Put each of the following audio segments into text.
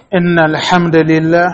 إن الحمد لله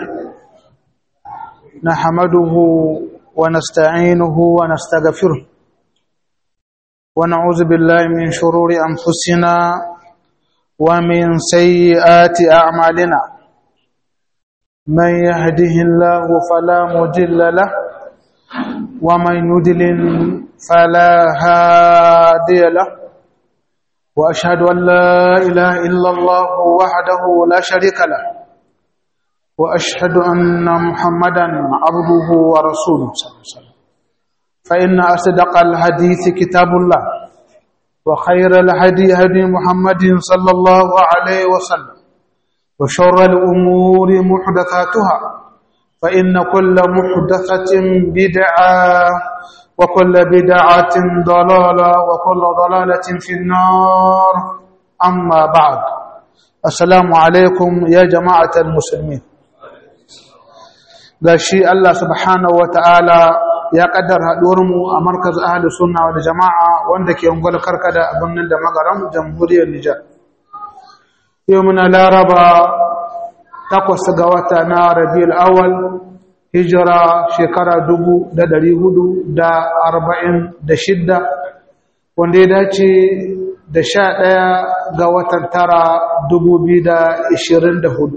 نحمده ونستعينه ونستغفره ونعوذ بالله من شرور أنفسنا ومن سيئات أعمالنا من يهده الله فلا مضل له ومن يضلل فلا هادي له وأشهد أن لا إله إلا الله وحده لا شريك له وأشهد أن محمدا عبده ورسوله صلى الله عليه وسلم فإن أصدق الحديث كتاب الله وخير الهدي هدي محمد صلى الله عليه وسلم وشر الأمور محدثاتها فإن كل محدثة بدعة وكل بدعة ضلالة وكل ضلالة في النار أما بعد السلام عليكم يا جماعة المسلمين gashi Allah subhanahu wataala ya kaddar haɗuwarmu a markaz ahli sunna wal jama'a wanda ke ungwal karkada a birnin da magaran jamhuriyar Nijar yau muna laraba takwas ga wata na rabiul awal hijira shekara dubu da dari hudu da arba'in da shidda wanda ya dace da sha ɗaya ga watan tara dubu biyu da ishirin da hudu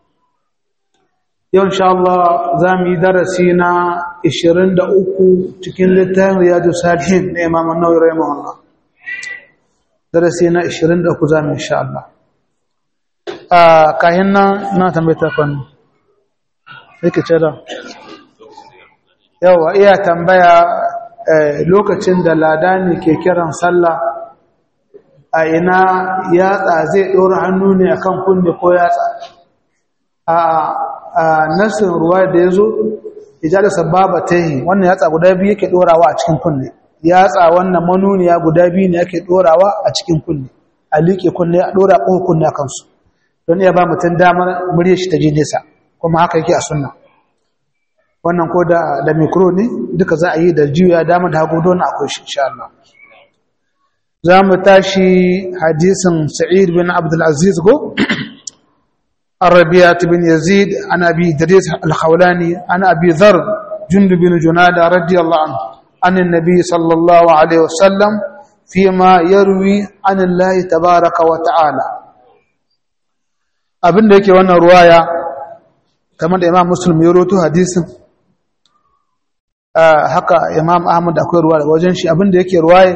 yau insha Allah za mu yi darasi na ishirin da uku cikin littafin riyadu salihin na imam nauyi rahimahullah darasi na ishirin da uku za mu insha Allah a kayan nan na tambayta kwanu yake ce da yawa iya tambaya lokacin da ladani ke kiran sallah a ina yatsa zai ɗora hannu ne akan kunne ko yatsa a nasin ruwa da ya zo ijada sababa ta yi wannan yatsa guda biyu yake ɗorawa a cikin kunne yatsa wannan manuniya guda biyu ne yake ɗorawa a cikin kunne a liƙe kunne a ɗora ƙohon kunne a kansu don iya ba mutum damar murya shi ta ji nesa kuma haka yake a sunna wannan ko da da mikro ne duka za a yi da juya dama da hagu don akwai shi insha Allah za mu tashi hadisin sa'id bin abdul aziz go الربيعة بن يزيد عن أبي دريس الخولاني عن أبي ذر جند بن جنادة رضي الله عنه عن النبي صلى الله عليه وسلم فيما يروي عن الله تبارك وتعالى abin da yake wannan ruwaya kamar da imam muslim ya roto hadisin haka imam ahmad akwai ruwa daga wajen shi abin da yake ruwaye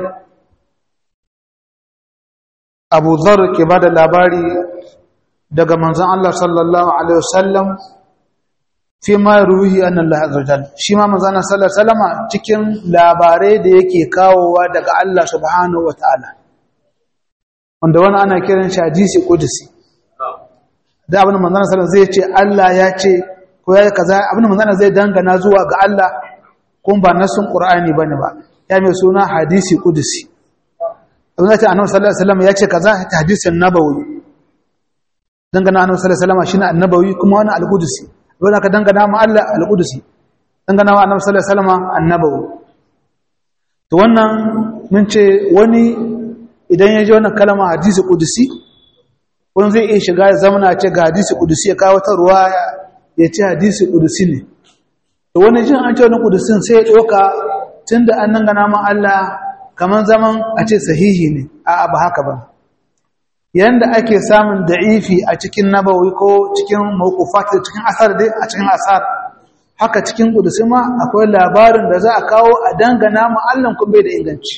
abu zar ke ba da labari daga manzan Allah sallallahu alaihi wasallam fi ma ruhi annan Allah shi ma manzan Allah sallallahu alaihi wasallama cikin labarai da yake kawowa daga Allah subhanahu wa ta'ala wanda wani ana kiran shi hadisi kudusi da abin manzana sallallahu zai ce Allah ya ce ko ya kaza abin manzana zai dangana zuwa ga Allah kun ba nasun Qur'ani bane ba ya mai suna hadisi qudusi abin da annabi sallallahu alaihi wasallam ya ce kaza ta hadisin nabawi dangana annabi sallallahu alaihi wasallam shine annabawi kuma wani al-qudusi abin ka dangana ma Allah al-qudusi dangana ma annabi sallallahu alaihi wasallam annabawi to wannan mun ce wani idan ya ji wannan kalma hadisi qudusi wani zai iya shiga ya zamana ce ga hadisi kudusi ya kawo ta ruwa ya ce hadisi kudusi ne da wani jin an ce wani kudusin sai ya ɗauka tun da an nan gana ma Allah kamar zaman a ce sahihi ne a ba haka ba yanda ake samun da'ifi a cikin nabawi ko cikin mawkufat cikin asar dai a cikin asar haka cikin kudusi ma akwai labarin da za a kawo a dangana ma Allah kun bai da inganci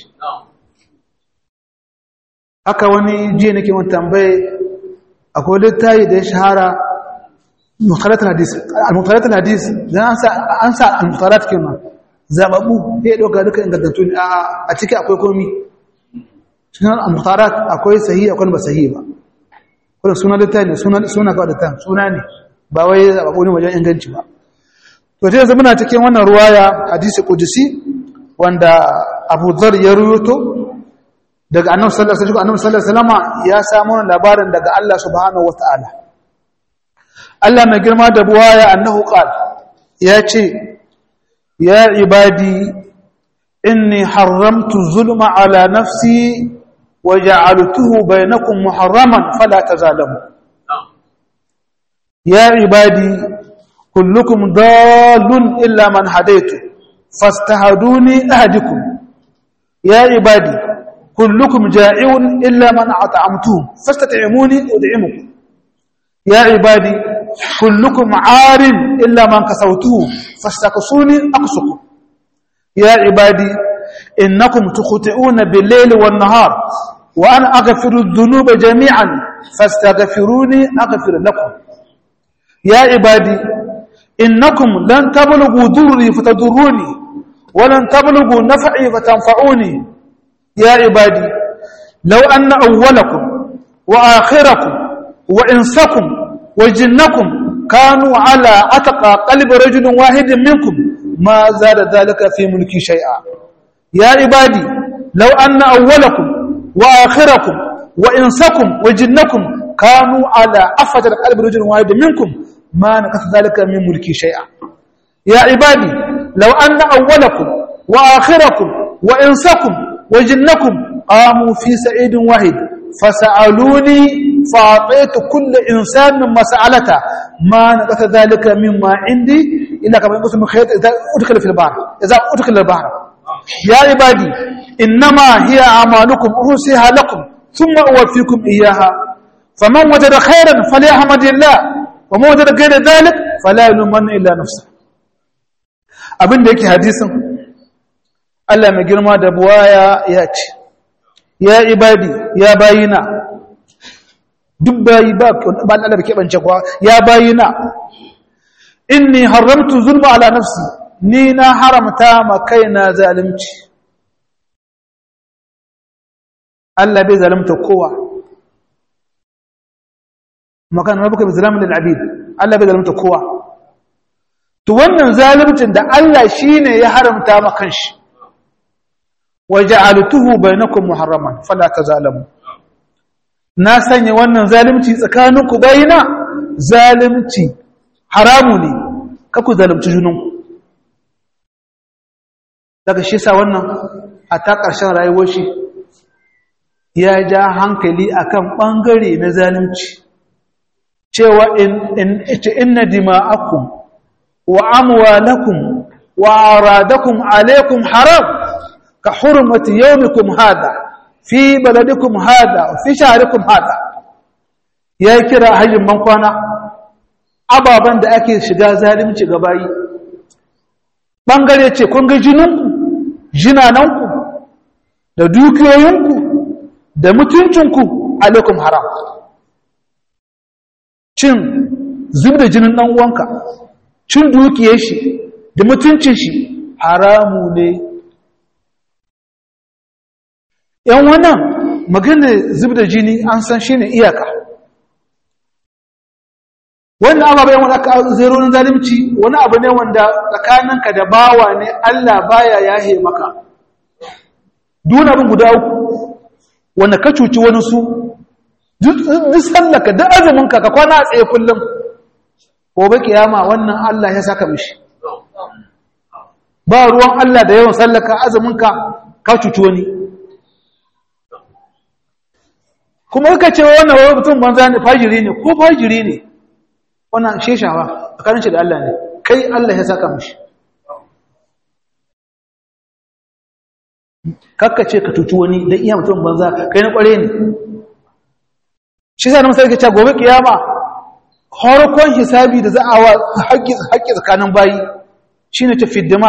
haka wani jiya nake mun tambaye akwai littayi da ya shahara mukhalatul hadis al-mukhalatul hadis dan an sa al-mukhalat kenan zababu ya doka duka ingantattu ne a ciki akwai komi cikin al-mukhalat akwai sahihi akwai ba sahihi ba kuma sunan littayi ne sunan suna ga da suna ne ba wai zababu ne wajen inganci ba to sai yanzu muna cikin wannan ruwaya hadisi qudsi wanda Abu Dharr ya ruwato daga annabi sallallahu alaihi wasallam annabi sallallahu alaihi wasallam ya samu labarin daga Allah subhanahu wataala Allah mai girma da buwaya annahu qal ya ce ya ibadi inni haramtu zulma ala nafsi wa ja'altuhu bainakum muharraman fala tazalamu ya ibadi kullukum dallun illa man hadaitu fastahaduni ahdikum ya ibadi kullukum ja'iun illa man at'amtuhu fastat'imuni ud'imukum ya ibadi kullukum 'arin illa man kasawtuhu fastaksuni aksukum ya ibadi innakum tukhti'una bil-layli wan-nahar wa ana aghfiru adh-dhunuba jami'an fastaghfiruni aghfir lakum ya ibadi innakum lan tablughu durri fatadurruni wa lan tablughu naf'i fatanfa'uni ya ibadi law anna awwalakum wa akhirakum wa insakum wa jinnakum kanu ala atqa qalbi rajulin wahidin minkum ma zada dhalika fi mulki shay'a ya ibadi law anna awwalakum wa akhirakum wa insakum wa jinnakum kanu ala afjar qalbi rajulin wahidin minkum ما نقص ذلك من ملكي شيئا يا عبادي لو أن أولكم وآخركم وإنسكم وجنكم قاموا في سعيد واحد فسألوني فأعطيت كل إنسان ما سألته ما نقص ذلك مما عندي إلا كما يقول من خيط إذا أدخل في البحر إذا أدخل البحر يا عبادي إنما هي أعمالكم أرسيها لكم ثم أوفيكم إياها فمن وجد خيرا فليحمد الله وما وجد غير ذلك فلا يلومن الا نفسه abin da yake hadisin Allah mai girma da buwaya ya ce ya ibadi ya bayina duk bayi ba ba Allah da keɓance kuwa ya bayina inni haramtu zulma ala nafsi ni na haramta ma kaina zalunci Allah bai zalunta kowa makan rabbuka bizalamin lil abid Allah bai zalunta kowa to wannan zalimcin da Allah shine ya haramta ma kanshi waja'altuhu bainakum muharraman fala tazalamu na sanya wannan zalimci tsakaninku bayina zalimci haramu ne kaku zalimci junanku daga shi sa wannan a ta ƙarshen rayuwar shi ya ja hankali akan ɓangare na zalimci cewa inna dima'akum wa amwalakum wa aradakum alaikum haram ka hurmati yawmikum hada fi baladikum hada fi shahrikum hada ya kira hajjin man kwana ababan da ake shiga zalimci ga bayi bangare ce kun ga jininku jinananku da dukiyoyinku da mutuncinku alaikum haram cin zub da jinin ɗan uwanka cin dukiyar shi da mutuncin shi haramu ne ‘yan wannan magana zub da jini an san shi ne iyaka wannan ababai wanda aka zero na zalimci wani abu ne wanda tsakaninka da bawa ne Allah baya yahe maka duna abin guda uku wanda ka cuci wani su duk sallaka duk azuminka ka kwana a tsaye kullum gobe kiyama wannan Allah ya saka mishi ba ruwan Allah da yawan sallaka azuminka ka cuci wani kuma kaka ce wannan wani mutum banza ne fajiri ne ko fajiri ne wannan sheshawa tsakanin shi da Allah ne kai Allah ya saka mishi kakka ce ka cuci wani don iya mutum banza kai na kware ne shi sa na masarki ce gobe kiyama harkon hisabi da za a wa haƙƙi tsakanin bayi shi ne tafi dima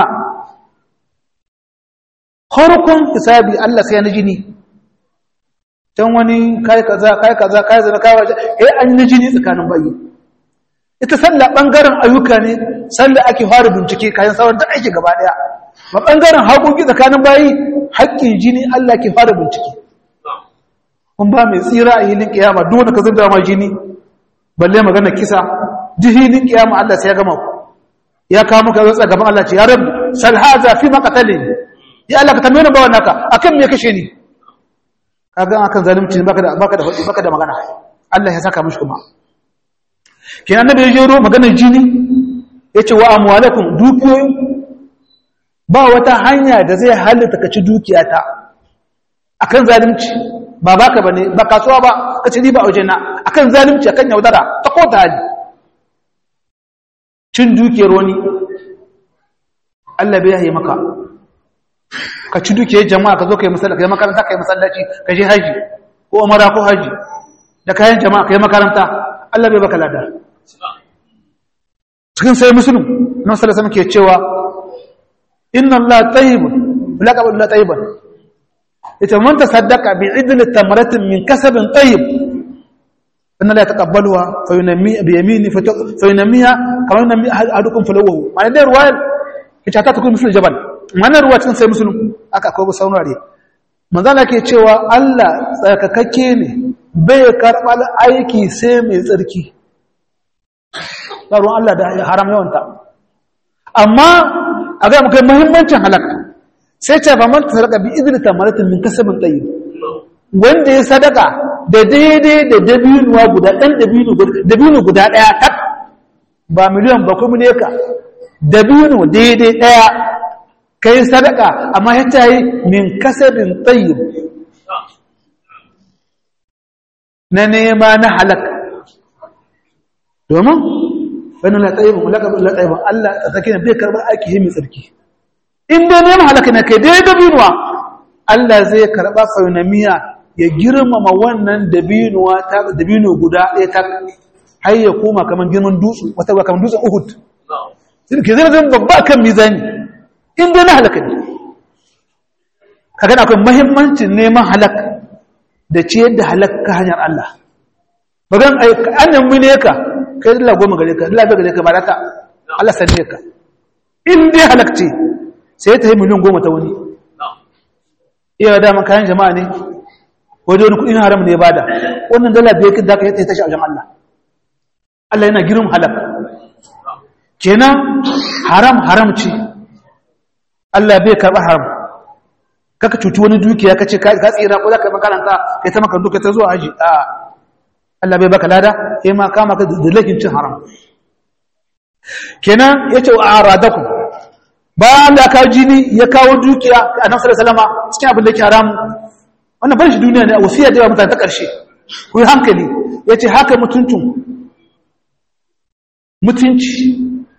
harkon hisabi Allah sai na jini can wani kai kaza kai kaza kai zana kai waje eh an yi jini tsakanin bayi ita sallah bangaren ayyuka ne sallah ake fara bincike kayan sauran da aiki gaba daya ba bangaren haƙoƙi tsakanin bayi haƙƙin jini Allah ke fara bincike kun ba mai tsira a hilin kiyama duk wanda ka zubda ma jini balle magana kisa duk hilin kiyama Allah sai ya gama ku ya kawo muka zatsa gaban Allah ce ya rabu sal haza fi maqtalin ya Allah ka tambaye ni bawan naka akan me kashe ni kaga akan zalunci baka da baka da baka da magana Allah ya saka mishi kuma kenan annabi ya jero maganar jini yace wa amwalakum dukiyoyin ba wata hanya da zai halitta ka ci dukiyata akan zalunci ba baka bane ba kasuwa ba ka ci riba a waje na akan zalunci akan yaudara ta kota hali cin dukiyar wani Allah bai yaye maka ka ci dukiyar jama'a ka zo kai masallaci kai makaranta kai masallaci ka je haji ko umara ko haji da kayan jama'a kai makaranta Allah bai baka lada cikin sai muslim nan sallallahu alaihi ke cewa inna Allah tayyibun laqab Allah tayyiban ita man tasaddaqa bi idl tamratin min kasabin tayyib inna la yataqabbaluha fa yunammi bi yamini fa yunammiha kama yunammi ahadukum falawahu ma'ana da ruwaya ita ta takun misal jabal ma'ana ruwa cikin sai muslim aka akwai saunare manzala ke cewa Allah tsarkakakke ne bai karɓar aiki sai mai tsarki ruwan Allah da haram yawanta amma a ga muka muhimmancin halaka sai ce ba manta sadaka bi idris tamaratin min kasabin tsayi wanda ya sadaka da daidai da dabinuwa guda ɗan dabinu guda ɗaya tak ba miliyan ba kuma ne ka dabinu daidai ɗaya kai sadaka amma ya ta yi min kasabin tsayi na nema na halaka domin wani latsaibin latsaibin Allah a tsakiyar bai karɓar aiki mai tsarki in dai neman halaka na kai dai dabinuwa Allah zai karɓa faunamiya ya girmama wannan dabinuwa ta dabino guda ɗaya ta har ya koma kamar girman dutsu wata ba kamar dutsen uhud ke zai zai babba kan mizani in dai na halaka ne ka gana akwai mahimmancin neman halak da ciyar da halak ka hanyar Allah bagan annan mu ne ka kai dala goma gare ka dala gare ka ba ta Allah sanye ka in dai halakce sai ta yi miliyan goma ta wani iya da man kayan jama'a ne wajen wani kudin haram ne ya bada wannan dala bai kin da ka yi tashi a wajen Allah Allah yana girin halak kenan haram haram ce Allah bai karɓa haram kaka cuci wani dukiya ka ce ka tsira ko za ka makaranta kai ta makarantu kai ta zuwa aji a Allah bai baka lada sai ma kama ka da laifin cin haram kenan yace wa aradaku bayan da ka jini ya kawo dukiya a nan sallallahu alaihi cikin abin da yake haram wannan ban shi duniya ne a wasiya da yawa mutane ta karshe ku yi hankali yace haka mutuntun mutunci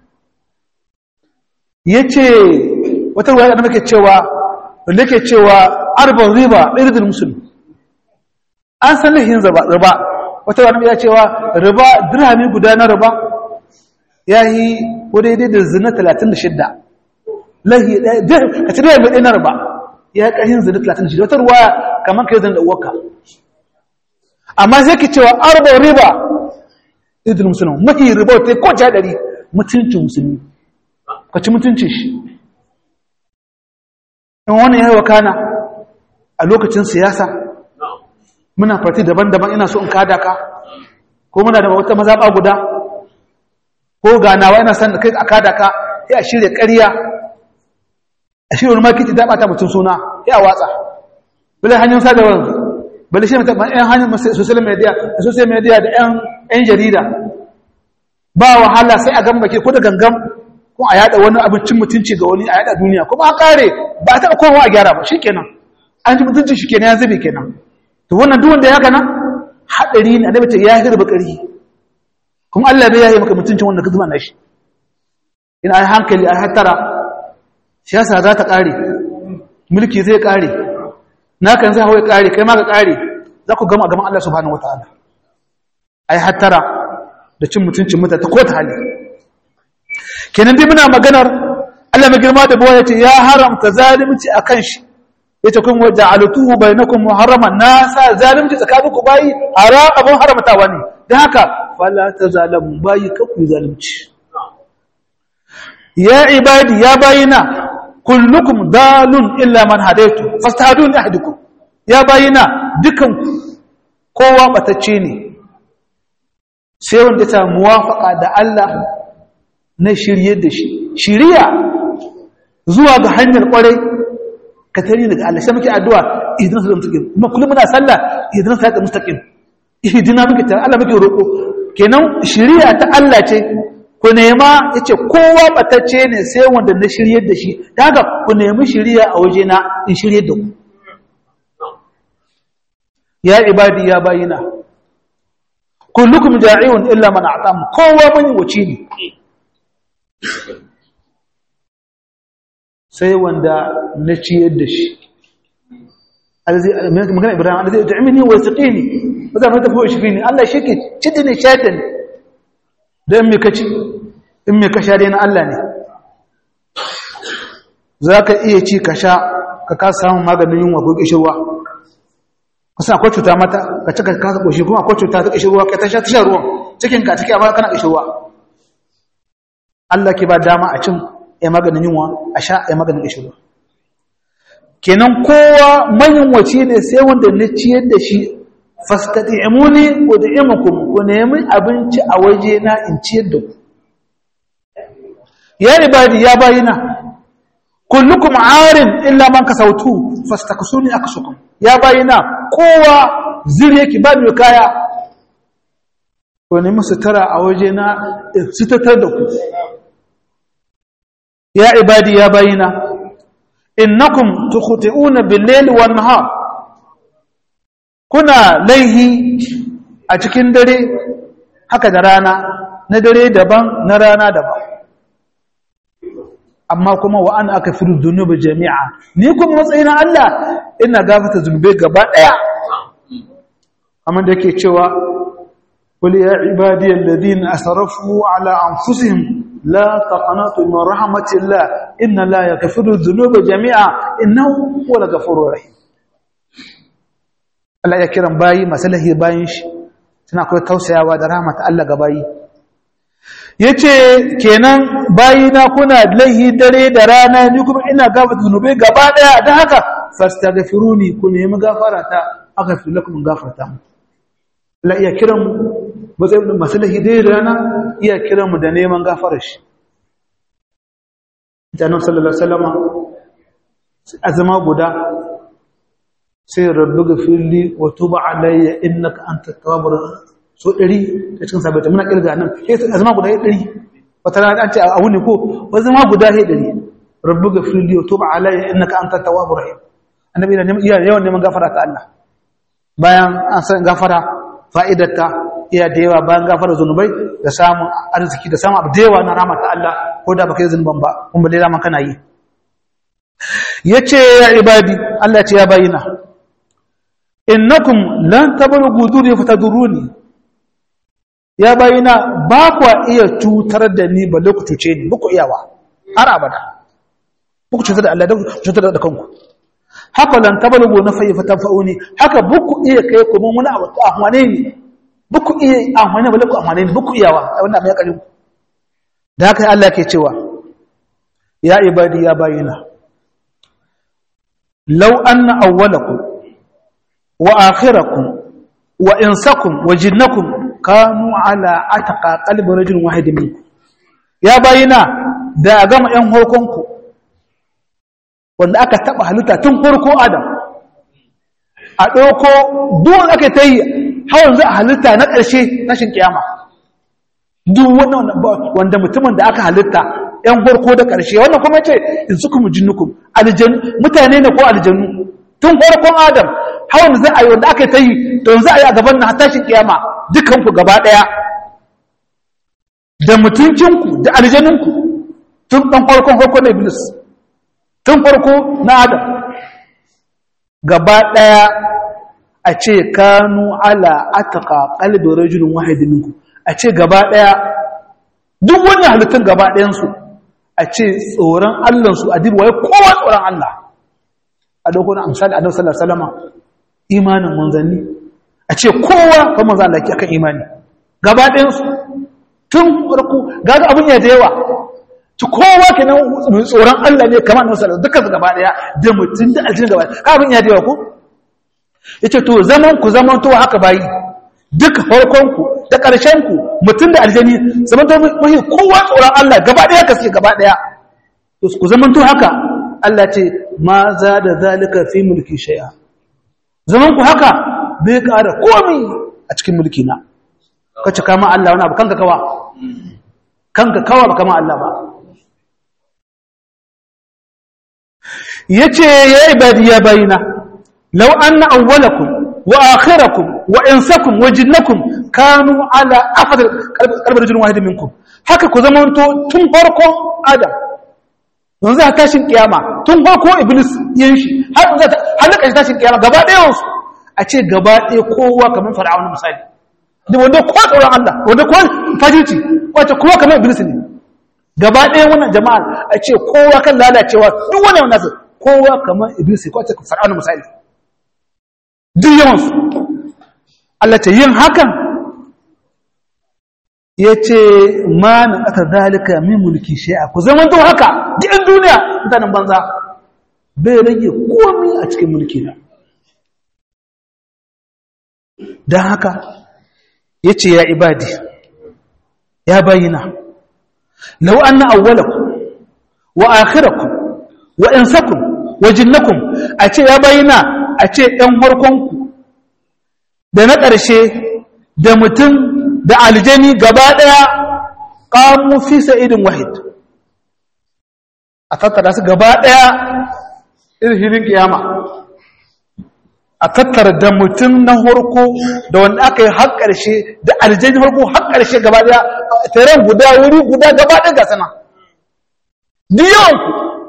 yace wata ruwaya da muke cewa wanda yake cewa arba'in riba irdul musulmi an san lahin riba wata wani ya cewa riba dirhami guda na riba ya yi ko daidai da zina 36 lahi a cikin mai ɗaya na riba ya yi ƙarfin zina 36 wata ruwa kamar kai zan da uwaka amma sai ki cewa arba riba idil musulmi mafi riba wata ko ja ɗari mutuncin musulmi ka ci mutuncin shi in wani ya yi wakana a lokacin siyasa muna farti daban-daban ina so in kada ka ko muna da wata mazaɓa guda ko ganawa ina san da kai a kada ka ya shirya ƙarya a shirya wani makiti da ɓata mutum suna ya watsa bala hanyar sadarwar bala shi mutum ɗan hanyar social media da social media da ‘yan jarida ba wahala sai a gambake ko da gangam ko a yada wani abincin mutunci ga wani a yada duniya kuma a kare ba a taɓa kowa a gyara ba shi kenan an ji mutuncin shi kenan ya zube kenan to wannan duk wanda ya kana hadari ne annabi ce ya hirba kari kuma Allah bai yayi maka mutuncin wanda ka zuba na shi in ai hankali ai hatara siyasa za ta kare mulki zai kare nakan zai hawaye kare kai ma ka kare za ku gama gaban Allah subhanahu wataala ai hatara da cin mutuncin mutane ta kota hali kenan dai muna maganar Allah mai girma da bawa yace ya haramta zalunci akan shi yace kun waja'altuhu bainakum muharraman na sa zalunci tsakaninku bayi hara abun haramtawa ne dan haka fala tazalamu bayi kaku zalunci ya ibadi ya bayina kullukum dalun illa man hadaitu fastahadun ahdukum ya bayina dukan kowa batacce ne sai wanda ta muwafaka da Allah na shirye da shi shiriya zuwa ga hanyar kwarai ka tare daga Allah sai muke addu'a idan su mustaqim kuma kullum muna sallah idan sa mustaqim ihdina muke tare Allah muke roko kenan shiriya ta Allah ce ku nema yace kowa batacce ne sai wanda na shiryar da shi daga ku nemi shiriya a waje na in shiryar da ku ya ibadi ya bayina kullukum ja'iun illa man a'tam kowa mun wuce ne sai wanda na ciyar da shi magana ibrahim alazai da ta'imini wa saqini ba za mu tafi shi fini Allah shi ke cidi ne shaitan da in me kaci in me kasha dai na Allah ne zaka iya ci ka sha ka ka samu maganin yunwa ko kishirwa kusa akwai cuta mata ka cika ka kasa koshi kuma akwai cuta ta kishirwa ka ta sha ta sha ruwan cikin ka ciki amma kana kishirwa Allah ke ba dama a cin ya maganin yunwa a sha ya maganin kishirwa kenan kowa mayunwaci ne sai wanda na ciyar da shi fastati'imuni wa da'imukum ku nemi abinci a waje na in ciyar da ku ya ibadi ya bayina kullukum arin illa man kasautu fastaksuni aksukum ya bayina kowa zuri yake ba mai kaya ku nemi sutura a waje na sitatar da ku ya ibadi ya bayina innakum tukhti'una bil-layli wan-nahar kuna laihi a cikin dare haka da rana na dare daban na rana daban amma kuma wa ana aka firu zunubi jami'a ni kuma matsayina Allah ina gafata zunubai gaba daya amma da yake cewa qul ya ibadiyal ladina asrafu ala anfusihim la taqnatu min rahmatillah inna la yaghfiru dhunuba jami'a innahu huwal ghafurur rahim Allah ya kiran bayi masalahi bayin shi suna kai tausayawa da rahmat Allah ga bayi yace kenan bayina kuna laihi dare da rana ni kuma ina gafarta zunubai gaba daya dan haka fastaghfiruni ku nemi gafarata aghfir lakum gafarta Allah ya kiran matsayin masalahi dare da rana iya kiran mu da neman gafarar shi Jannan sallallahu alaihi wasallam azama guda sai rabbi gafirli wa tuba alayya innaka antat tawwabur so 100 da cikin sabata muna kirga nan sai azama guda 100 wata rana an ce a wuni ko azama guda 100 rabbi gafirli wa tuba alayya innaka antat tawwabur rahim annabi yana yawan neman gafara ta Allah bayan an san gafara fa'idarta iya da yawa bayan gafara zunubai da samun arziki da samun abu da yawa na ramata Allah ko da baka yi zunuban ba kuma dai zaman kana yi yace ya ibadi Allah ce ya bayina innakum lan tablughu duri fataduruni ya bayina ba ku iya cutar da ni ba ku cuce ni ba ku iyawa har abada ba ku cutar da Allah da cutar da kanku haka lan tablughu na fayi fatafa'uni haka ba ku iya kai ku mun wani abu ahwane ni ba ku iya ahwane ba ku ahwane ni ba ku iyawa wannan mai karin da haka Allah ke cewa ya ibadi ya bayina law anna awwalakum wa akhirakum wa insakum wa jinnakum kanu ala atqa qalbi rajul wahid minkum ya bayina da gama yan horkonku wanda aka taba halitta tun farko adam a ɗauko duwan aka ta yi hawan za a halitta na ƙarshe tashin kiyama duk wanda mutumin da aka halitta ‘yan farko da ƙarshe wannan kuma ce in suka mu jinnukum mutane ne ko aljanu tun farkon adam hawan za a yi wanda aka ta yi don za a yi a gaban na tashin kiyama dukanku gaba ɗaya da mutuncinku da aljanunku tun ɗan farkon farko na iblis tun farko na adam gaba ɗaya a ce kanu ala ataka kalbin rajulun wahidin minku a ce gaba ɗaya duk wannan halittun gaba ɗayansu a ce tsoron allansu a dibuwa kowa tsoron allah a dokon amsali a nasarar salama imanin manzanni a ce kowa kan manzan Allah akan imani gaba ɗayansu tun farko gaga abin ya da yawa ci kowa ke nan tsoron Allah ne kamar nasu da dukkan gaba daya da mutum da aljini gaba ka abin ya dewa ku ya ce to zaman ku zaman to haka bayi duka farkonku da ƙarshenku mutum da aljini zaman to mahi kowa tsoron Allah gaba daya ka suke gaba daya ku zaman to haka Allah ce ma za da zalika fi mulki shay'a zaman ku haka bai ƙara komi a cikin mulki na ka cika ma Allah wani abu kanka kawa kanka kawa ba kama Allah ba yace ya ibadi ya bayina law anna awwalakum wa akhirakum wa insakum wa jinnakum kanu ala afdal qalbi rajulin wahidin minkum haka ku zamanto tun farkon adam yanzu a tashin kiyama tun farko iblis yin shi har za ta halaka tashin kiyama gaba ɗayan su a ce gaba ɗaya kowa kamar fir'auna misali da wanda ko tsoron Allah wanda ko fajirci wace kowa kamar iblis ne gaba ɗaya wannan jama'a a ce kowa kan lalacewa duk wani wannan su kowa kamar iblis ko wace fir'auna misali duk yawan su Allah ta yin hakan ya ce ma na ƙasa zalika min mulki shi'a ku zama to haka duk duniya mutanen banza bai rage komi a cikin mulki na don haka ya ce ya ibadi ya bayyana lau an na awwalaku wa akhiraku wa insakum wa jinnakum a ce ya bayyana a ce ɗan harkonku da na ƙarshe da mutum da aljani gaba ɗaya ƙamu fi sa'idin wahid a tattara su gaba ɗaya irhirin kiyama a tattara da mutum na harko da wanda aka yi har ƙarshe da aljani harko har ƙarshe gaba ɗaya taren guda wuri guda gaba ɗaya ga sana diyanku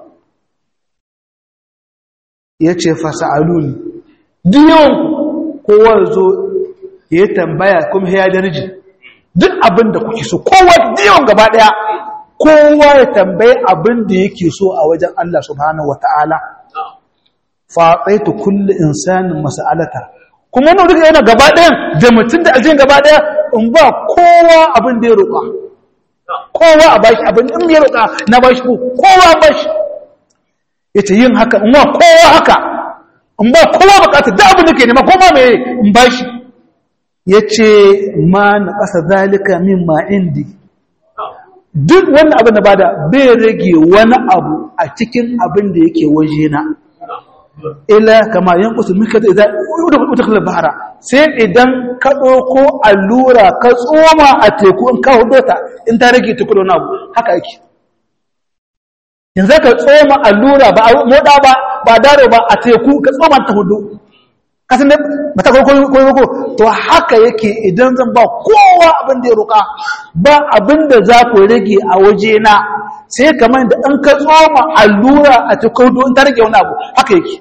ya ce fasa'aluni diyanku kowa zo ya tambaya kuma ya darji duk abin da kuke so kowa diyan gaba ɗaya kowa ya tambaye abin da yake so a wajen Allah subhanahu wata'ala faɗaitu kulle insanin mas'alata kuma wannan duka yana gaba ɗayan da mutum da aljin gaba ɗaya in ba kowa abin da ya roƙa kowa a bashi abin in ya roƙa na bashi ko kowa bashi yace yin haka in ba kowa haka in ba kowa bukata da abin da ke nema kowa me in bashi yace ma na ƙasa zalika mimma indi duk wani abin da bada bai rage wani abu a cikin abin da yake waje na ila kama yan kusur mika da idan utaklar bahara sai idan ka ɗauko allura ka tsoma a teku in ka hudu ta in ta rage teku da wani abu haka yake yanzu ka tsoma allura ba a moda ba ba daro ba a teku ka tsoma ta hudu kasan da ba ta kwaikwayo ko to haka yake idan zan ba kowa abin da ya roƙa ba abin da za ku rage a waje na sai kamar da an ka tsoma allura a teku in ta rage wani abu haka yake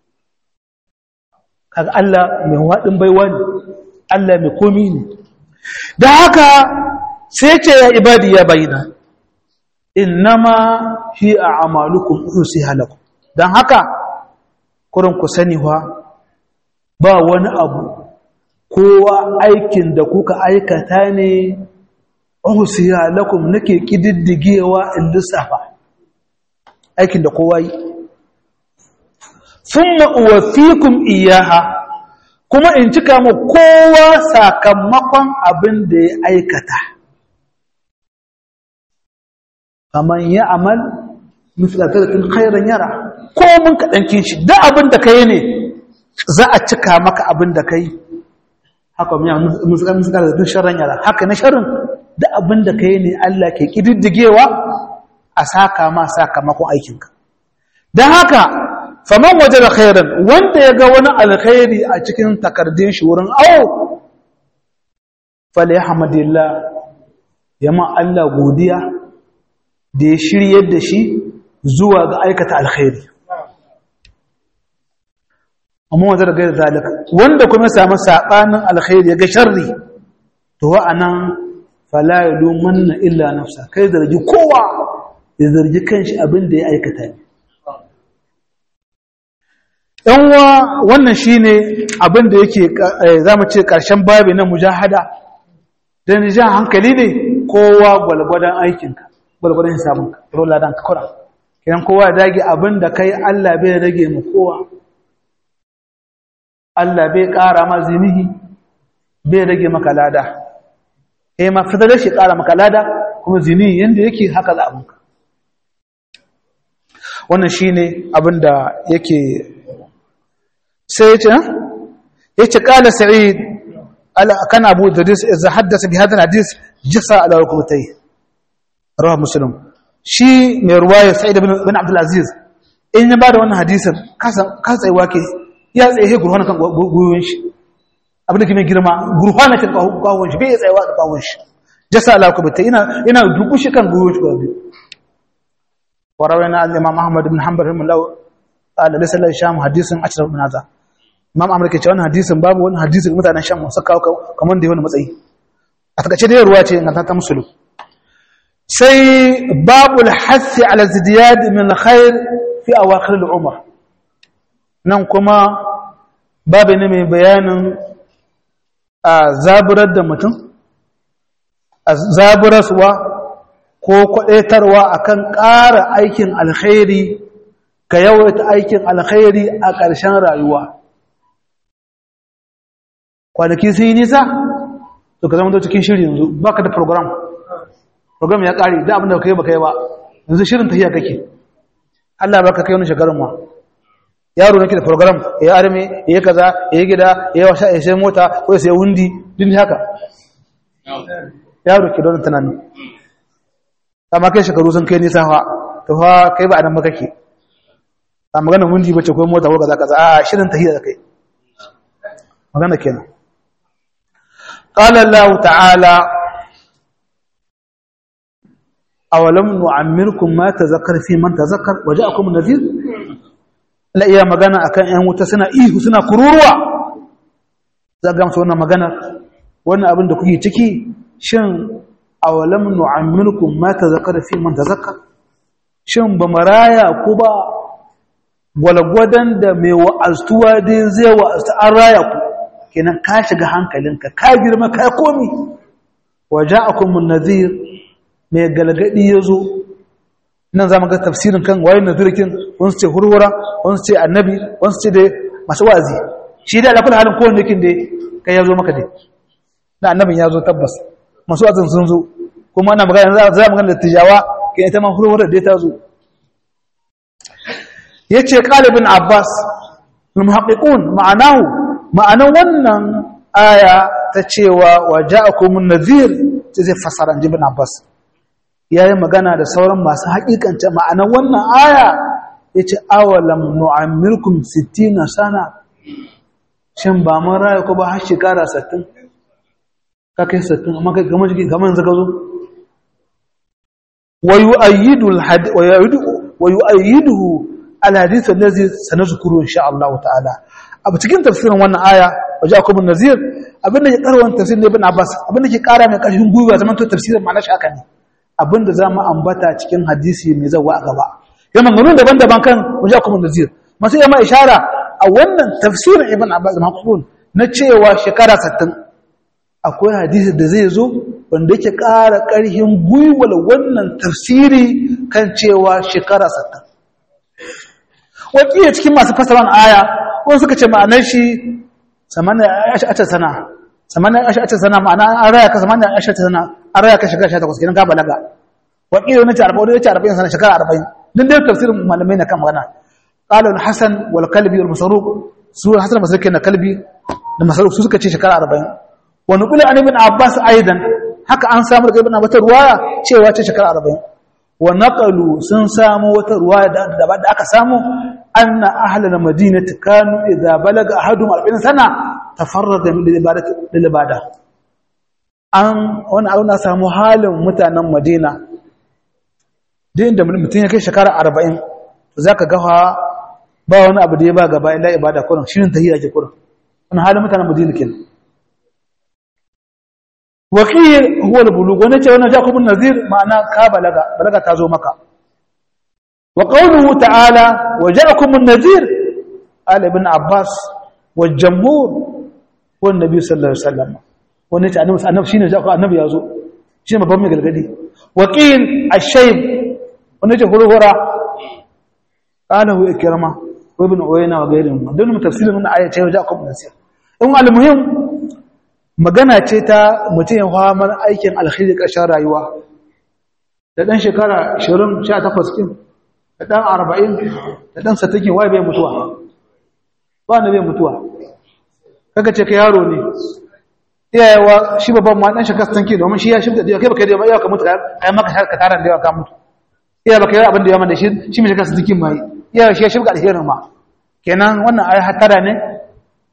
kaga Allah mai waɗin baiwa ne Allah mai komi ne da haka sai ce ya ibadi ya bayyana innama hi a amalukum usiha lakum dan haka kurin ku sani wa ba wani abu kowa aikin da kuka aikata ne usiha lakum nake kididdigewa in lissafa aikin da kowa yi thumma uwaffikum iyaha kuma in cika mu kowa sakamakon abin da ya aikata faman ya amal misalatattun khairan yara ko mun kaɗankin shi da abin da ka yi ne za a cika maka abin da ka yi haka misalatattun sharan yara haka na sharin da abin da ka yi ne Allah ke ƙididdigewa a saka ma sakamakon aikinka don haka faman waje da khairan wanda ya ga wani alkhairi a cikin takardun shi wurin awo fale hamadillah yamma Allah godiya da ya shiryar da shi zuwa ga aikata alkhairi amma waje da gaira zalika wanda kuma ya samu saɓanin alkhairi ya ga sharri to wa'anan fala ya domanna illa nafsa kai zargi kowa ya zargi kanshi abin da ya aikata ne yanwa wannan shine abin da yake zamu ce karshen babi na mujahada dan ja hankali ne kowa gwalgwadan aikinka gwalgwadan hisabinka rola dan ka kura kidan kowa ya dage abin da kai Allah bai rage mu kowa Allah bai ƙara ma zinihi bai rage maka lada eh ma fadala shi ƙara maka lada kuma zinihi yanda yake haka za abinka wannan shine abin da yake sai yace yace qala sa'id ala kana abu dadis idza haddatha bi hadha alhadith jasa ala rukbatayhi rawa muslim shi mai ruwaya sa'id ibn ibn abdul aziz in ya bada wannan hadisin kasa kasa tsaye wake ya tsaye gurhana kan goyoyin shi abin da ke mai girma gurfana kan kawon shi bai tsayawa da kawon shi jasa ala ku bata ina ina dubu shi kan guru shi gobe warawai na al-imam ahmad ibn hanbal rahimahullah qala laysa la sham hadisin ashra ibn hadha imam ahmad ke cewa wannan hadisin babu wani hadisin mutanen sham su kawo kamar da wani matsayi a takaice da ruwa ce ga ta musulu sai babul hasi ala zidiyad min alkhair fi awakhir al-umr nan kuma babu ne mai bayanin a zaburar da mutum a zaburarwa ko kwadaitarwa akan ƙara aikin alkhairi ka yawaita aikin alkhairi a ƙarshen rayuwa kwanaki sun yi nisa to ka zama cikin shiri yanzu baka da program program ya ƙare da abinda ka yi baka yi ba yanzu shirin tafiya kake Allah baka kai wani shekarun ma yaro nake da program ya arme ya yi kaza ya yi gida ya yi washa ya sai mota ko ya sai wundi din haka yaro ke don tunani amma kai shekaru sun kai nisa fa to fa kai ba anan ba kake a magana wundi bace ko mota ko kaza kaza a shirin tahiyya da kai magana kenan qala Allah ta'ala awalam nu'ammirkum ma tazakkar fi man tazakkar waja'akum nadhir la iya magana akan ƴan wuta suna ihu suna kururuwa za ga musu wannan magana wannan abin da kuke ciki shin awalam nu'ammirkum ma tazakkar fi man tazakkar shin ba maraya ku ba gwalgwadon da mai wa'aztuwa dai zai wa'aztu an raya ku kenan ka shiga hankalinka ka girma ka komi waja'akum nadhir mai galgadi yazo nan za mu ga tafsirin kan wayin nadhirkin wani ce hurhura wani ce annabi wani ce da masu wazi shi da alakul halin kowanne kin dai kai yazo maka dai da annabin yazo tabbas masu wazin sun zo kuma ana magana za mu ga tijawa kai ita ma hurhura dai ta zo yace qalibin abbas al-muhaqqiqun ma'anahu ma'anan wannan aya ta cewa waja'akumun nadhir zai fasara ibn abbas yayin magana da sauran masu haƙiƙance ma'anan wannan aya yace awalam nu'ammirkum 60 sana shin ba mun raya ko ba har shekara 60 ka kai 60 amma kai kamar jiki kamar yanzu ka zo wa yu'ayyidu al-had wa yu'ayyidu wa yu'ayyiduhu al-hadith allazi sanazkuru insha Allah ta'ala abu cikin tafsirin wannan aya waje akwai bin nazir abinda ke karwan tafsirin ibn abbas abinda ke kara mai karfin gwiwa zaman to tafsirin ma'ana shi haka ne abinda za mu ambata cikin hadisi mai zawa a gaba ya manganun daban-daban kan waje akwai bin nazir masu yamma ishara a wannan tafsirin ibn abbas mahfuz na cewa shekara 60 akwai hadisi da zai zo wanda yake kara karfin gwiwar wannan tafsiri kan cewa shekara 60 wakilai cikin masu fasaran aya ko suka ce ma'anar shi samanin ashata sana samanin ashata sana ma'ana an raya ka samanin ashata sana an raya ka shekara 18 kenan ka balaga wakilai na ce 40 wani ce 40 sana shekara 40 din dai tafsirin malamai na kan magana qala al-hasan wal kalbi wal masruq su hasan masruq na kalbi da masruq su suka ce shekara 40 wa nuqila an ibn abbas aidan haka an samu daga ibn abbas ruwaya cewa ce shekara 40 wa naqalu sun samu wata ruwaya da da aka samu anna ahlal madinati kanu idza balaga ahadum 40 sana tafarrada min ibadati lil ibada an wani abu na samu halin mutanen madina din da mutum ya kai shekara 40 to zaka ga ba wani abu da ya ba gaba illa ibada kullum shirin tahiyya ke kullum wannan halin mutanen madina kenan wakil huwa al-bulugh wannan ce wannan jakubun nazir ma'ana ka balaga balaga ta zo maka wa qawluhu ta'ala wa ja'akum an-nazir ala ibn abbas wa jamhur wa nabi sallallahu alaihi wasallam wannan ce annabi annabi shine jakubun annabi yazo shine babban mai galgadi wakil ash-shayb wannan ce hurhura qala hu ikrama wa ibn uyayna wa ghayrihim don tafsirin wannan aya ce wa ja'akum an-nazir in al-muhim magana ce ta mutum ya hamar aikin alkhiri ƙarshen rayuwa da ɗan shekara 20 18 kin da ɗan 40 da ɗan satakin waye bai mutuwa ba na bai mutuwa kaga ce ka yaro ne iyayewa shi babban ma ɗan shekara 60 domin shi ya shimta da kai baka da yawa ka mutu kai maka ka taran da yawa ka mutu iya baka yi abin da yawa da shi shi mai shekara 60 mai iya shi ya shimka alherin ma kenan wannan ai hatara ne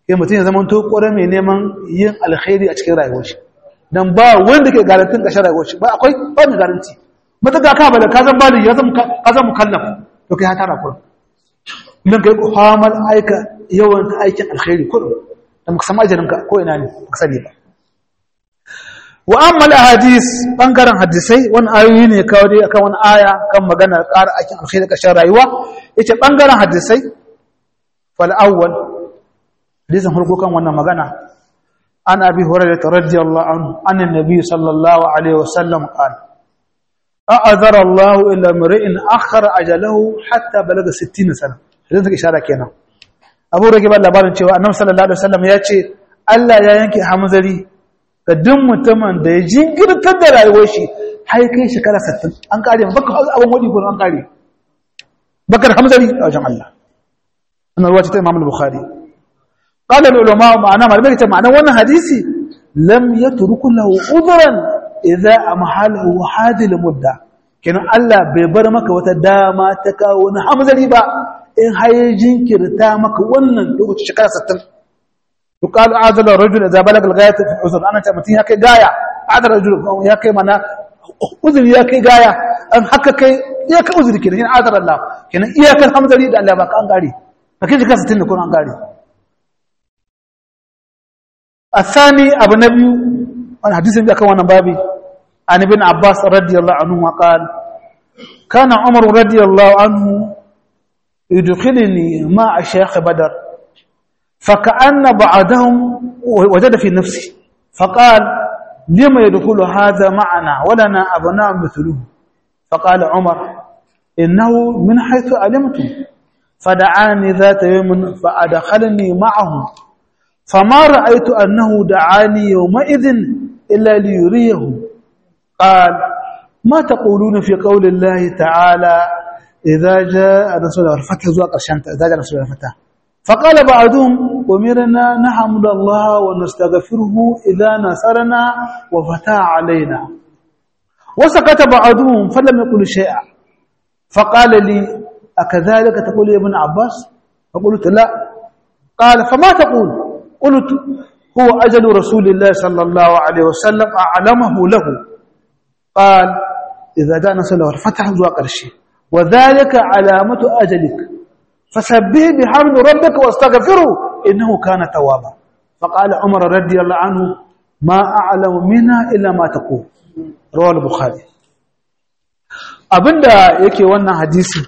ya mutum ya zama to ƙwarar mai neman yin alkhairi a cikin rayuwar shi don ba wanda ke garantin ƙashin rayuwar shi ba akwai ba mai garanti matuƙa ka ba da ka zan bali ya zan mukallaf to kai hatara kurin idan ka yi kwamar aika yawan aikin alkhairi kurin da muka samu ajalinka ko ina ne ka sani ba wa ammal hadis bangaren hadisai wani ayoyi ne kawo dai akan wani aya kan maganar ƙara aikin alkhairi ƙashin rayuwa yace bangaren hadisai fal awwal hadisin farko kan wannan magana an abi hurairah radiyallahu anhu an annabi sallallahu alaihi wasallam qala a'adhara Allah ila mar'in akhara ajalahu hatta balaga 60 sana idan take ishara kenan Abu Rage ba labarin cewa Annabi sallallahu alaihi wasallam ya ce Allah ya yanke hamzari ga duk mutumin da ya jingirtar da rayuwar shi har kai shekara 60 an kare baka abun wadi ko an kare bakar hamzari a wajen Allah wannan ruwa ce ta Imam al-Bukhari qala al-ulama ma'ana malamai ta ma'ana wannan hadisi lam yatruku lahu udhran idza amhalahu hadil mudda kenan Allah bai bar maka wata dama ta kawo wani hamzari ba in haye jinkirta maka wannan lokaci shekara 60 yuqalu azala rajul idza balaga al-ghayat fi uzr ana ta mutun ya kai gaya azala rajul ya kai mana uzuri ya kai gaya an haka kai ya kai uzuri kenan yana azala Allah kenan iyakar hamzari da Allah ba ka an gare kake shekara 60 ne ko an gare الثاني أبو نبي الحديث اللي كان وانا بابي عن ابن عباس رضي الله عنه قال كان عمر رضي الله عنه يدخلني مع شيخ بدر فكأن بعدهم وجد في نفسه فقال لما يدخل هذا معنا ولنا أبناء مثله فقال عمر إنه من حيث علمتم فدعاني ذات يوم فأدخلني معهم فما رأيت أنه دعاني يومئذ إلا ليريه قال ما تقولون في قول الله تعالى إذا جاء رسول الله الفتح زواق الشمت إذا جاء رسول الله الفتح فقال بعضهم أمرنا نحمد الله ونستغفره إذا نصرنا وفتح علينا وسكت بعضهم فلم يقل شيئا فقال لي أكذلك تقول يا ابن عباس فقلت لا قال فما تقول قلت هو أجل رسول الله صلى الله عليه وسلم أعلمه له قال إذا جاء نصر الله الفتح زوا قرشي وذلك علامة أجلك فسبه بحمد ربك واستغفره إنه كان توابا فقال عمر رضي الله عنه ما أعلم منها إلا ما تقول رواه البخاري abinda yake wannan hadisi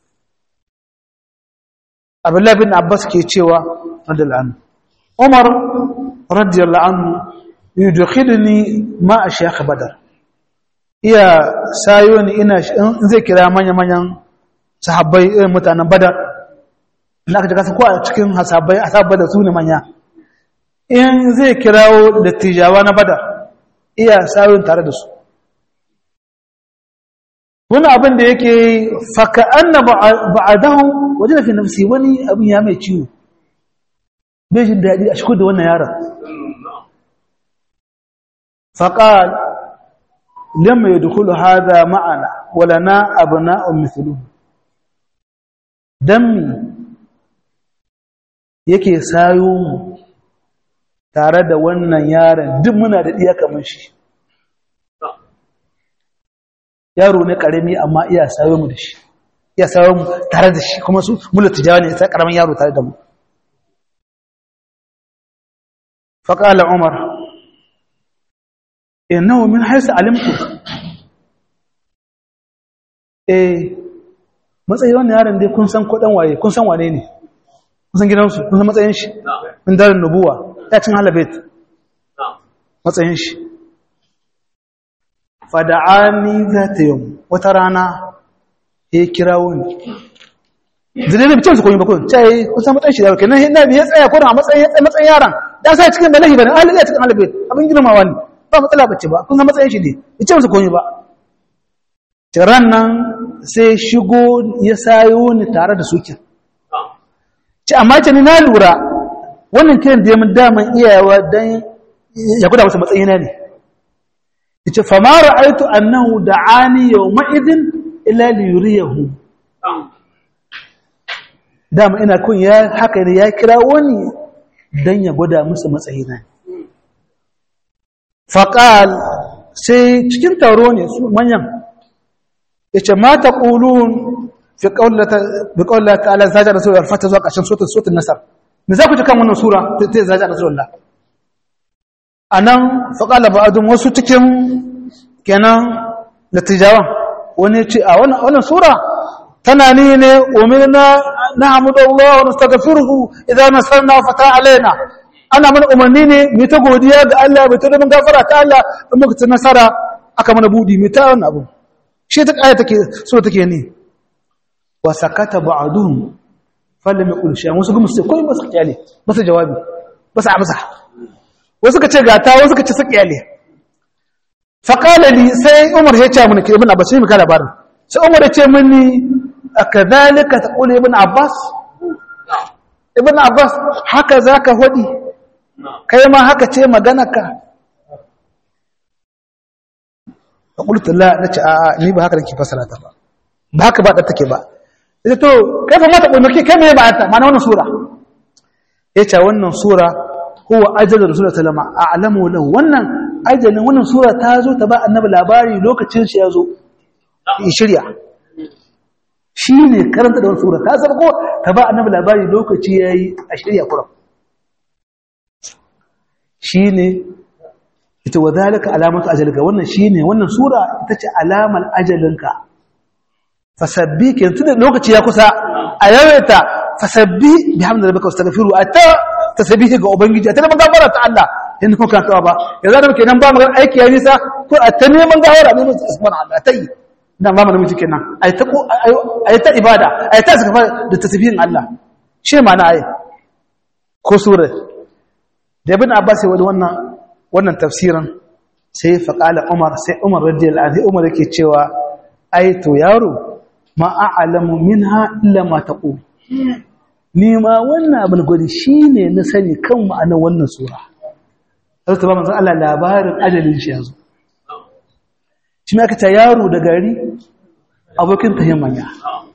Abdullah bin Abbas ke cewa radiyallahu anhu Umar radiyallahu anhu yudkhilni ma shaykh Badar iya sayo ni ina in zai kira manya manyan sahabbai irin mutanen Badar ina ka kasa ko a cikin hasabai asabai da su ne manya in zai kirawo dattijawa na Badar iya sayo tare da su wani abin da yake faka anna ba'adahu wajen fi nafsi wani abin ya mai ciwo bai jin daɗi a shigo da wannan yaron faƙal lamma ya dukulu haza ma'ana walana abu na'un misulu don mi yake sayo mu tare da wannan yaron duk muna da ɗiya kamar shi yaro ne ƙarami amma iya sayo mu da shi iya sayo mu tare da shi kuma su mula tijawa ne sai ƙaramin yaro tare da mu faƙala umar innahu min haisu alimtu eh matsayi wannan yaron dai kun san kuɗin waye kun san wane ne kun san gidansu kun san matsayin shi min darin nubuwa ya cin halabet matsayin shi fada'ani za ta yi wata rana ya kira wani zai da bicin su koyi bakon cai kusan matsayin shi da wakil nan na biya tsaya kodin a matsayin yaran da sa cikin balahi ba ne ahalin ya cikin halabet abin girmawa ne ba matsala bace ba kun san matsayin shi ne bicin su koyi ba tiran nan sai shigo ya sayo ni tare da sukin ci amma ce ni na lura wannan kiran da ya mun daman iyawa don ya guda wasu matsayina ne yace fa ma ra'aytu annahu da'ani yawma idin illa li yuriyahu dama ina kun ya haka ne ya kira wani dan ya gwada musu matsayina faqal sai cikin taro ne su manyan yace ma taqulun fi qawlata bi qawlati ta'ala zaja rasul al-fata zuwa ƙarshen suratul suratul nasr me za ku ji kan wannan sura ta zaja rasulullah anan faqala ba'dun wasu cikin kenan natijawan wani ce a wannan sura tana ni ne umirna na'budu Allah wa nastaghfiruhu idza nasarna fata alaina ana mana umarni ne mu ta godiya ga Allah mu ta da gafara ta Allah in muka ci nasara aka mana budi mu ta wannan abu shi ta aya take so take ne wa sakata ba'duhum falam yaqul shay'an wasu gumu sai koyi basu kyale basu jawabi basu amsa wasu ka ce gata wasu ka ce su kyale fa qala li sai Umar ya ce mun ke ibn Abbas sai mu ka labarin sai Umar ya ce mini akadhalika taqul ibn Abbas ibn Abbas haka zaka hodi kai ma haka ce maganarka a ƙultun la na ce a ni ba haka da ke fasara ta ba ba haka ba ɗan take ba ita to kai fa mata ƙulmaki kai mai ba ta mana wannan sura ya ce wannan sura huwa ajalin rasulun salama a alamu lahu wannan ajalin wannan sura ta zo ta ba annabi labari lokacin shi ya zo ya shirya shi ne karanta da wani sura ta zama ko ta ba annabi labari lokaci ya yi a shirya kuram shi ne ita wa zalika alamatu ajalika wannan shine wannan sura ita ce alamar ajalinka fasabbi ke tunda lokaci ya kusa a yawaita fasabbi bihamdi rabbika wastaghfiru ata tasbihi ga ubangiji ata neman gafara ta Allah in kuma ka tawa ba yanzu da muke nan ba magana aiki ya nisa ko a ta neman gafara ne mu subhanahu Allah tai dan ba mu namiji kenan ai ta ai ta ibada ai ta saka da tasbihin Allah shi ma'ana ai ko sura da ibn Abbas ya wani wannan wannan tafsirin sai faƙala umar sai umar radiyallahu anhu umar yake cewa ai to yaro ma a'lamu minha illa ma taqul ni ma wannan abin gwadi shine na sani kan ma'anar wannan sura sai ta ba manzon Allah labarin ajalin shi yanzu shi aka ta yaro da gari abokin tahin manya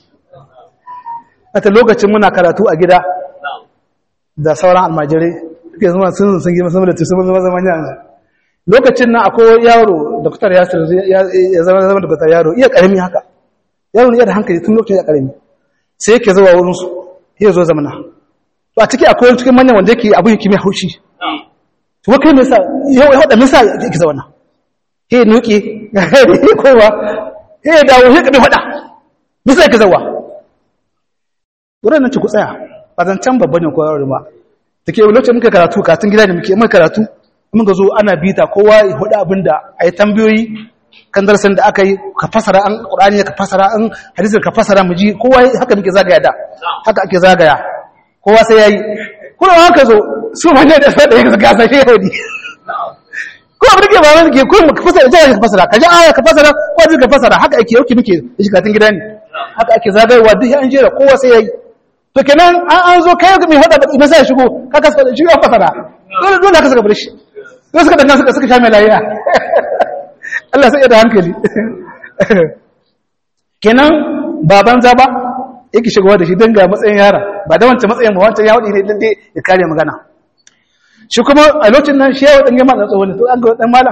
a lokacin muna karatu a gida da sauran almajirai suke zama sun sun gima sama da tusu zama zama yanzu lokacin nan akwai yaro doktor yasir ya zama zama doktor yaro iya karami haka yaro ne da hankali tun lokacin ya karami sai yake zuwa wurin su ya zo zamana to a ciki akwai cikin manyan wanda yake abin yake mai haushi to kai me yasa yau ya hada me yasa yake zauna he nuki he kowa he dawo he kabe fada me yasa yake zawa wurin nan ci ku tsaya ba zan can babban ne ko yaro ba da ke lokacin muka karatu katun gida da muke muka karatu muka zo ana bita kowa ya hudu abin da a yi tambayoyi kan darasin da aka yi ka fasara an ƙurani ka fasara an hadisin ka fasara mu ji kowa haka muke zagaya da haka ake zagaya kowa sai ya yi kuma haka zo su ma ne da sai da ya gasa shi yau ne ko abin da ke ba wani ke ko ka fasara jaya ka fasara ka ji aya ka fasara ko ji ka fasara haka ake yauki muke shi katun gida ne haka ake zagayewa duk an jera kowa sai ya yi to kenan an an zo kai mai hada ba sai shigo ka kasa shi ya fasara dole dole ka saka bar shi dole suka danna suka suka sha mai lafiya Allah sai ya da hankali kenan baban zaba yake shigowa da shi dan ga matsayin yara ba da wancan matsayin ba wancan ya wadi ne dan dai ya kare magana shi kuma a lokacin nan shi ya wadan gama da tsohon to an ga dan malam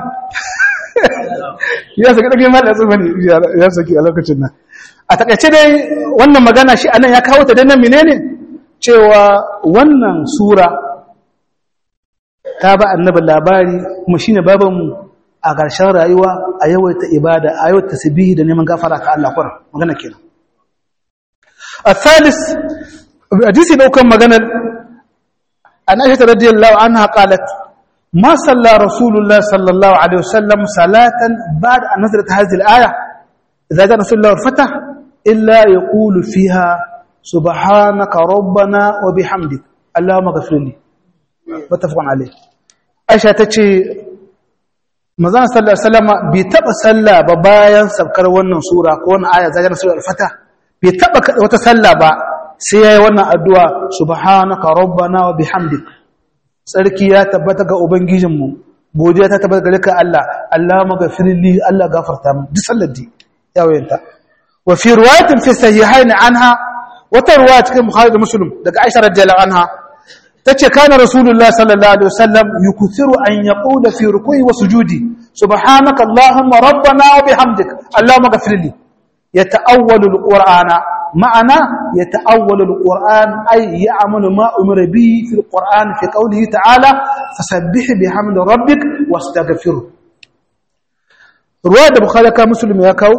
ya saki dan malam tsohon ya saki a lokacin nan a takaice dai wannan magana shi anan ya kawo ta dan nan menene cewa wannan sura ta ba annabi labari kuma shine babanmu a ƙarshen rayuwa a yawaita ibada a yawaita tasbihi da neman gafara ka Allah kwar magana kenan الثالث حديث لو كان مغنى عن عائشة رضي الله عنها قالت ما صلى رسول الله صلى الله عليه وسلم صلاة بعد أن نزلت هذه الآية إذا جاء رسول الله الفتح إلا يقول فيها سبحانك ربنا وبحمدك اللهم اغفر لي متفق عليه عائشة تجي manzon sallallahu alaihi wasallam bai taba sallah ba bayan sabkar wannan sura ko wannan aya zaga sura al-fatah bai taba wata sallah ba sai yayi wannan addu'a subhanaka rabbana wa bihamdik sarki ya tabbata ga ubangijinmu godiya ta tabbata gare ka Allah Allah maghfirli Allah gafarta mu duk sallar di yawayenta wa fi riwayatin fi sahihain anha wata riwaya cikin bukhari da muslim daga aisha radiyallahu anha tace kana rasulullah sallallahu alaihi wasallam yukuthiru an yaqula fi ruku'i wa sujudi subhanaka allahumma rabbana wa bihamdik allahumma ghfir li yata'awwalu alqur'ana ma'ana yata'awwalu alqur'an ay ya'malu ma umira bihi fi alqur'an fi qawlihi ta'ala fasabbih bihamdi rabbik wastaghfirhu ruwaya da bukhari ka muslim ya kawo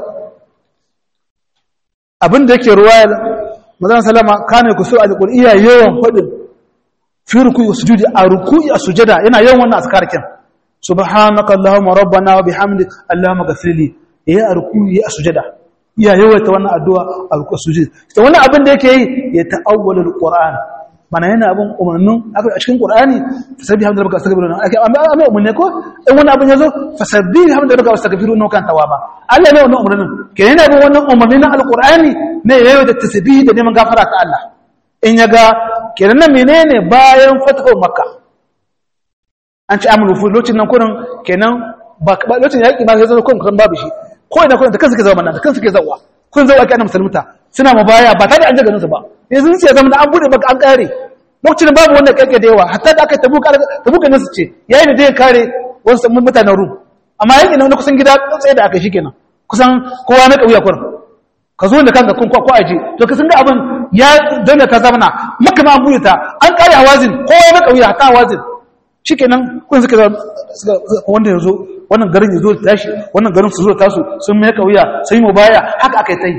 abinda yake ruwaya manzon sallama kana kusur alqur'iyya yawan fadin fi ruku'i sujudi a ruku'i a sujada yana yawan wannan askarkin subhanaka allahumma rabbana wa bihamdik allahumma ghfirli ya a ruku'i a sujada ya yawaita wannan addu'a a ruku'i sujudi to wannan abin da yake yi ya ta'awwala alquran mana yana abin umarnin a cikin qur'ani fasabbi hamdu rabbika astaghfiru ake amma umarni ko in wannan abin yazo fasabbi hamdu rabbika astaghfiru no kan tawaba Allah ne wannan umarnin kenan yana bin wannan umarni na alqur'ani ne yayin da tasbihi da neman gafara ta Allah in ya ga kenan nan menene bayan fatahu makka an ci amuru fu lokacin nan kurin kenan ba lokacin yaki ba sai zo kun kan babu shi ko ina kun da kansu ke zama nan da kansu ke zawa kun zawa ake annabi musulmuta suna mabaya ba tare da an jaga su ba yanzu sai zama da an bude baka an kare lokacin babu wanda kake da yawa hatta da aka tabu tabu ne su ce yayin da zai kare wasu mutanen rum amma yayin nan kusan gida tsaye da aka shi kenan kusan kowa na kauya kurin ka zo da kanka kun kwakwa aje to ka san ga abin ya dole ka zamana maka ma buɗe ta an kare hawazin kowa na kauya ta hawazin shikenan kun suka wanda yazo wannan garin yazo da tashi wannan garin su zo tasu sun mai kauya sai mu baya haka akai tai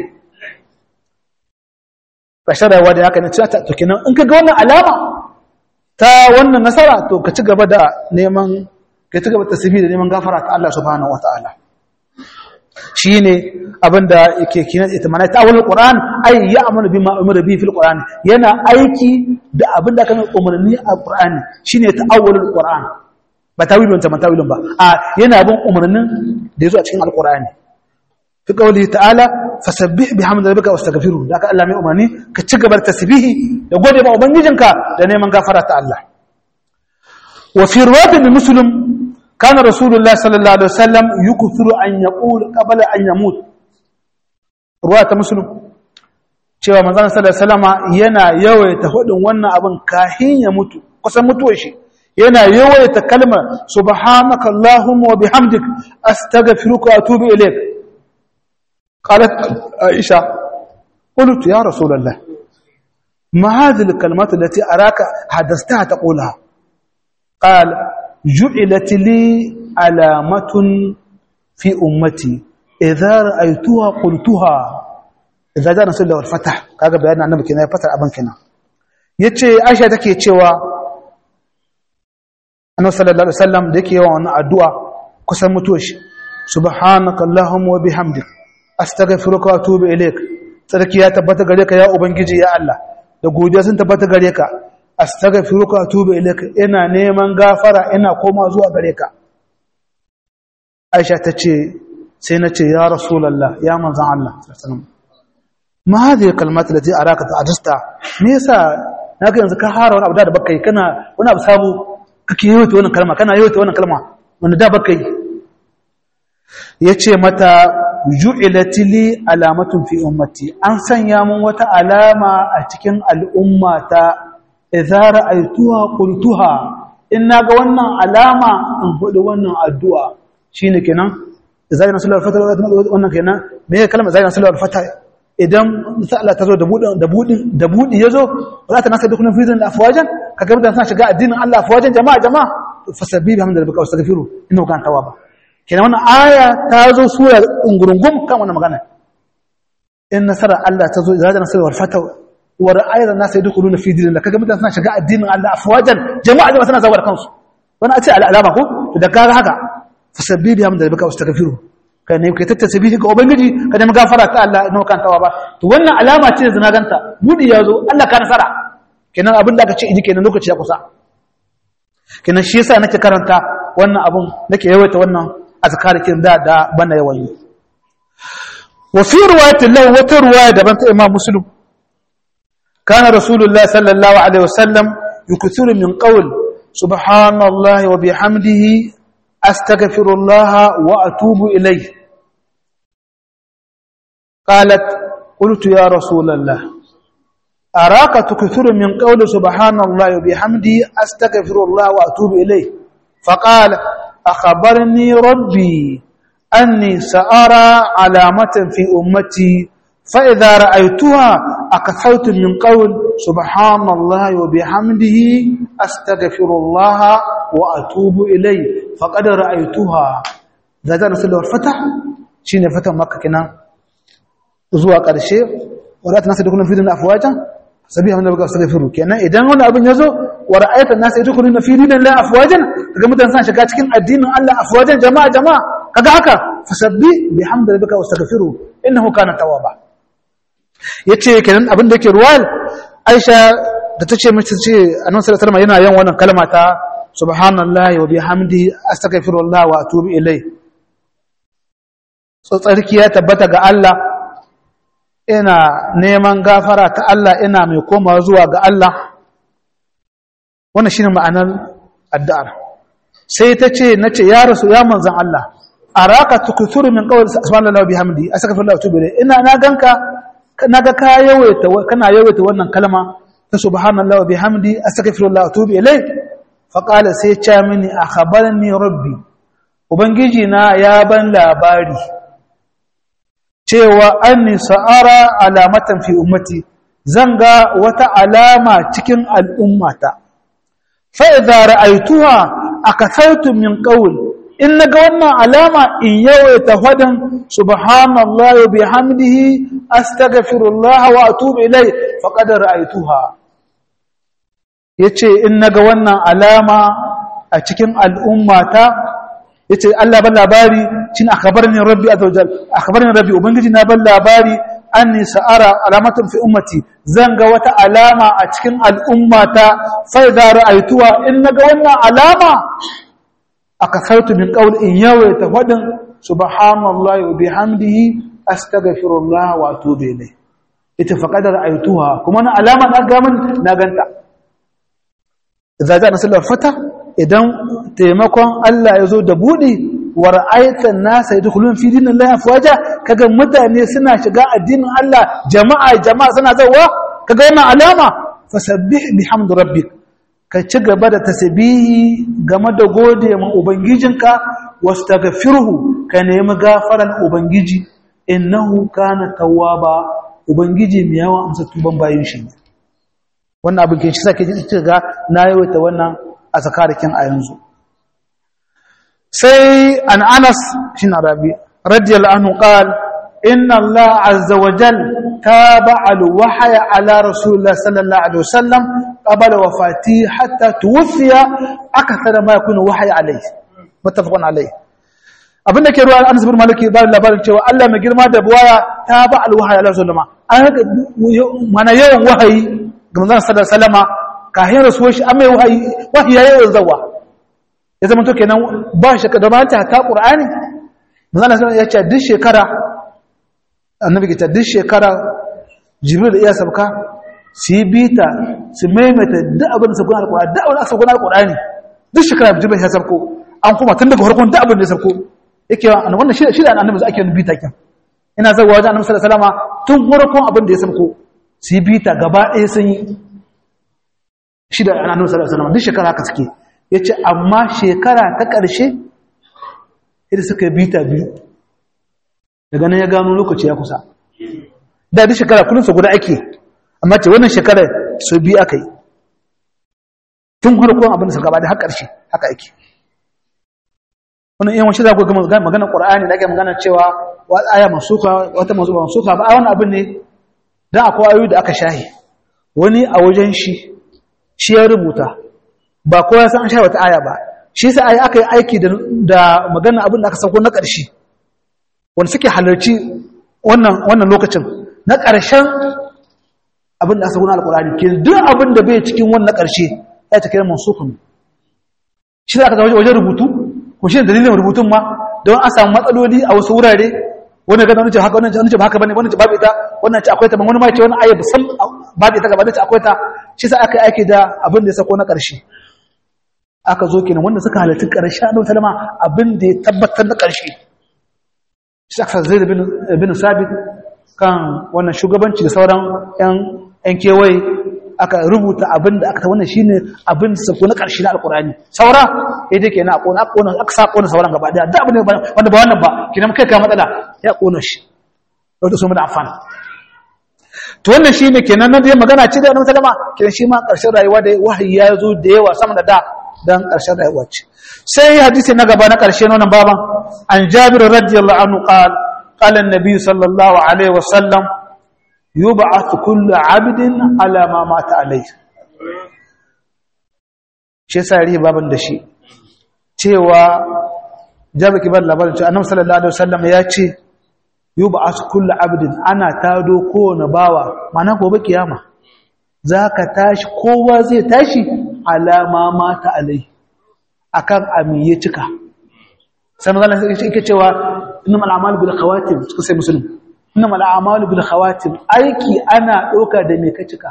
basharawa da haka ne ta to kenan in ka ga wannan alama ta wannan nasara to ka ci gaba da neman ka ci gaba da tasbih da neman gafara ta Allah subhanahu wataala shi ne abinda yake kinan ita mana ta wani ƙoran ai ya amana bi ma'amura bi fil ƙoran yana aiki da abinda kan umarni a ƙorani shi ne ta'awwalul ƙoran ba tawilun ta matawilun ba a yana bin umarnin da ya zo a cikin alƙorani fi ƙauli ta'ala fasabbih bi hamdi rabbika wastaghfiru da ka Allah mai umarni ka ci gaba da tasbihi da gode ma ubangijinka da neman gafara ta Allah wa fi riwayatin muslim كان رسول الله صلى الله عليه وسلم يكثر أن يقول قبل أن يموت رواية مسلم cewa manzon sallallahu alaihi wasallama yana yawaita hudin wannan abin kahin ya mutu kusan mutuwar shi yana yawaita kalmar subhanaka allahumma wa bihamdik astaghfiruka wa atubu ilayk qalat aisha qultu ya rasulullah ma hadhihi alkalimat allati araka hadathtaha taqulaha qala جعلت لي علامة في أمتي إذا رأيتها قلتها إذا جاء نسول الله الفتح كاغا بيانا النبي كنا يفتح أبن كنا yace Aisha take cewa Annabi sallallahu alaihi wasallam da yake yawan wannan addu'a kusan mutuwar shi subhanaka allahumma wa bihamdik astaghfiruka wa atubu ilaik sarki ya tabbata gare ka ya ubangiji ya Allah da godiya sun tabbata gare ka astaghfiruka wa atubu ilaika ina neman gafara ina koma zuwa gare ka Aisha tace sai nace ya rasulullah ya manzon Allah sallallahu alaihi wasallam ma hadhihi kalmat lati araka ta'adasta me yasa naka yanzu ka hara wani abu da baka yi kana wani abu sabo kake yi wannan kalma kana yi wannan kalma wanda da baka yi yace mata ju'ilat li alamatun fi ummati an sanya mun wata alama a cikin al'ummata idza ra'aytuha qultuha in naga wannan alama in hudu wannan addu'a shine kenan idza yana sallar fata wannan kenan me kalmar idza yana sallar fata idan Allah ta zo da budin da budin da budi yazo za ta nasa dukkan fizin afwajan kaga mutan suna shiga addinin Allah afwajan jama'a jama'a fasabbi bihamdi rabbika wastaghfiru innahu kana tawwaba kenan wannan aya ta zo sura ungurungum kan wannan magana in nasara Allah ta zo idza yana sallar fata wa ra'ayar nasu yadkhuluna fi dinillah kaga mutane suna shiga addinin Allah afwajan jama'a jama'a suna zawar kansu wani a ce alama ko da kaga haka fasabbi bi hamda rabbika wastaghfiru ka ne ka tattace bi ga ubangiji ka nemi gafara ta Allah ina kan tawa ba to wannan alama ce zina ganta budi yazo Allah ka nasara kenan abin da aka ce idi kenan lokaci ya kusa kenan shi yasa nake karanta wannan abun nake yawaita wannan azkar kin da da bana yawan yi wa fi riwayatin lahu wata riwaya daban ta Imam Muslim كان رسول الله صلى الله عليه وسلم يكثر من قول سبحان الله وبحمده أستغفر الله وأتوب إليه قالت قلت يا رسول الله araka tukthuru min qawli subhanallahi wa bihamdihi astaghfirullah wa atubu ilayh faqala akhbarni rabbi anni sa'ara alamatan fi ummati فإذا رأيتها أكثرت من قول سبحان الله وبحمده أستغفر الله وأتوب إليه فقد رأيتها ذات نسل الفتح شين فتح مكة كنا زوا قرشي ولا تنسى دخلنا في دين أفواجا سبيها من نبقى استغفروا كنا إذا هنا أبن يزو ورأيت الناس يدخلون في دين الله أفواجا كما تنسى شكا cikin addinin Allah أفواجا جماعة جماعة kaga haka fasabbi bihamdi rabbika wastaghfiru innahu kana tawwaba yace kenan abin da yake ruwal Aisha da tace mace ce annabi sallallahu alaihi yana yin wannan kalma ta subhanallahi wa bihamdi astaghfirullah wa atubu ilai tsarki ya tabbata ga Allah ina neman gafara ta Allah ina mai komawa zuwa ga Allah wannan shine ma'anar addu'ar sai ta ce nace ya rasu ya manzon Allah araka tukthuru min qawli subhanallahi wa bihamdi astaghfirullah wa atubu ilai ina na ganka naga ka yawaita kana yawaita wannan kalma ta subhanallahi wa bihamdi astaghfirullah wa atubu ilai fa qala sai ya mini akhbarani rabbi ubangiji na ya ban labari cewa anni sa'ara alamatan fi ummati zan ga wata alama cikin al'ummata fa idza ra'aytuha akathartu min qawl in naga wannan alama in yawaita fadan subhanallahi wa bihamdihi astaghfirullah wa atubu ilai faqad ra'aytuha yace in naga wannan alama a cikin al'ummata yace Allah ban labari shin akhbarani rabbi azza wajal akhbarani rabbi ubangiji na ban labari anni sa'ara alamatan fi ummati zan ga wata alama a cikin al'ummata fa idza ra'aytuha in naga wannan alama akasartu min qawl in yawaita fadin subhanallahi wa bihamdihi astaghfirullah wa atubu ilayh ita faqad ra'aytuha kuma na alama na ga mun na ganta idza ja nasallar fata idan taimakon Allah ya zo da budi wa ra'aita an-nasa yadkhulun fi dinillahi afwaja kaga mutane suna shiga addinin Allah jama'a jama'a suna zawa kaga wannan alama fasabbih bihamdi rabbik ka ci gaba da tasbihi game da gode ma ubangijinka wastaghfirhu ka nemi gafaran ubangiji innahu kana tawwaba ubangiji mai yawan amsa tuban bayin shi wannan abin kin shi sake ji ga na yawaita wannan a zakarikin a yanzu sai an Anas shin Arabi radiyallahu anhu qala inna Allah azza wa jalla تابع الوحي على رسول الله صلى الله عليه وسلم قبل وفاته حتى توفي أكثر ما يكون وحي عليه متفق عليه abin da ke ruwa an zubar malaki ba labarin cewa Allah mai girma da buwaya ta ba alwahayi Allah sallama an haka mana yawan wahayi ga manzon sallallahu alaihi wasallama kahin rasuwar shi an mai wahayi wahayi ya yawan zawa ya zama to kenan ba shi da ma ta ta qur'ani manzon sallallahu ya ce duk shekara annabi ta duk shekara jibril iya sabka su yi bita su maimaita duk abin da sabkon alkur'ani duk abin da sabkon alkur'ani duk shekara jibril ya sabko an kuma tun daga farkon duk abin da ya sabko yake wannan shi shi da annabi ake yin bita kin ina zawa wajen annabi sallallahu alaihi wasallam tun farkon abin da ya sabko su yi bita gaba ɗaya sun yi shi da annabi sallallahu alaihi wasallam duk shekara haka suke yace amma shekara ta ƙarshe idan suka yi bita biyu daga nan ya gano lokaci ya kusa da duk shekara kullum su guda ake amma ce wannan shekara su biyu aka yi tun harkon abin da su gaba da har ƙarshe haka ake wannan yawan shi za ku ga magana ƙur'ani da ake magana cewa wa aya masuka wata mazuba masuka ba a wani abin ne don akwai ayoyi da aka shahi wani a wajen shi shi ya rubuta ba kowa ya san an shahi wata aya ba shi sa ayi aka yi aiki da magana abin da aka sauko na ƙarshe wanda suke halarci wannan lokacin na ƙarshen abin da aka guna alƙulani ke duk abin da bai cikin wannan ƙarshe ya ta kira mansukun shi da aka zama wajen rubutu ko shi dalilin rubutun ma don an samu matsaloli a wasu wurare wani gana wani ce haka wani ce haka bane wani ce babu ita wannan ce akwai ta wani ma ce wani ayyar sam babu ita gaba da ce akwai ta shi sa aka yi aiki da abin da ya sako na ƙarshe aka zo kenan wanda suka halarci ƙarshe a ɗautar ma abin da ya tabbatar na ƙarshe shi aka zai bin sabit kan wannan shugabanci da sauran 'yan yan kewaye aka rubuta abin da aka ta wannan shine abin da sako na ƙarshe na alƙur'ani saura ya je kenan a ƙona aka ƙona aka sa ƙona sauran gaba daya da abin da wanda ba wannan ba kenan kai ka matsala ya ƙona shi wanda su mu da amfana to wannan shine kenan nan dai magana ce da annabi sallama kenan shi ma ƙarshen rayuwa da wahayi ya zo da yawa sama da da dan ƙarshen rayuwa ce sai hadisi na gaba na ƙarshe na wannan baban an jabir radiyallahu anhu qala qala an-nabi sallallahu alaihi wasallam yub'ath kullu 'abdin ala ma mata alayhi shi sai rihi baban da shi cewa jabir kibar labarin cewa annabi sallallahu alaihi wasallam ya ce yub'ath kullu 'abdin ana tado kowane bawa mana gobe kiyama zaka tashi kowa zai tashi ala ma mata alayhi akan amiye cika sai magana sai yake cewa innamal a'malu bil khawatim cikin sai muslim innamal a'malu bil khawatim aiki ana doka da me ka cika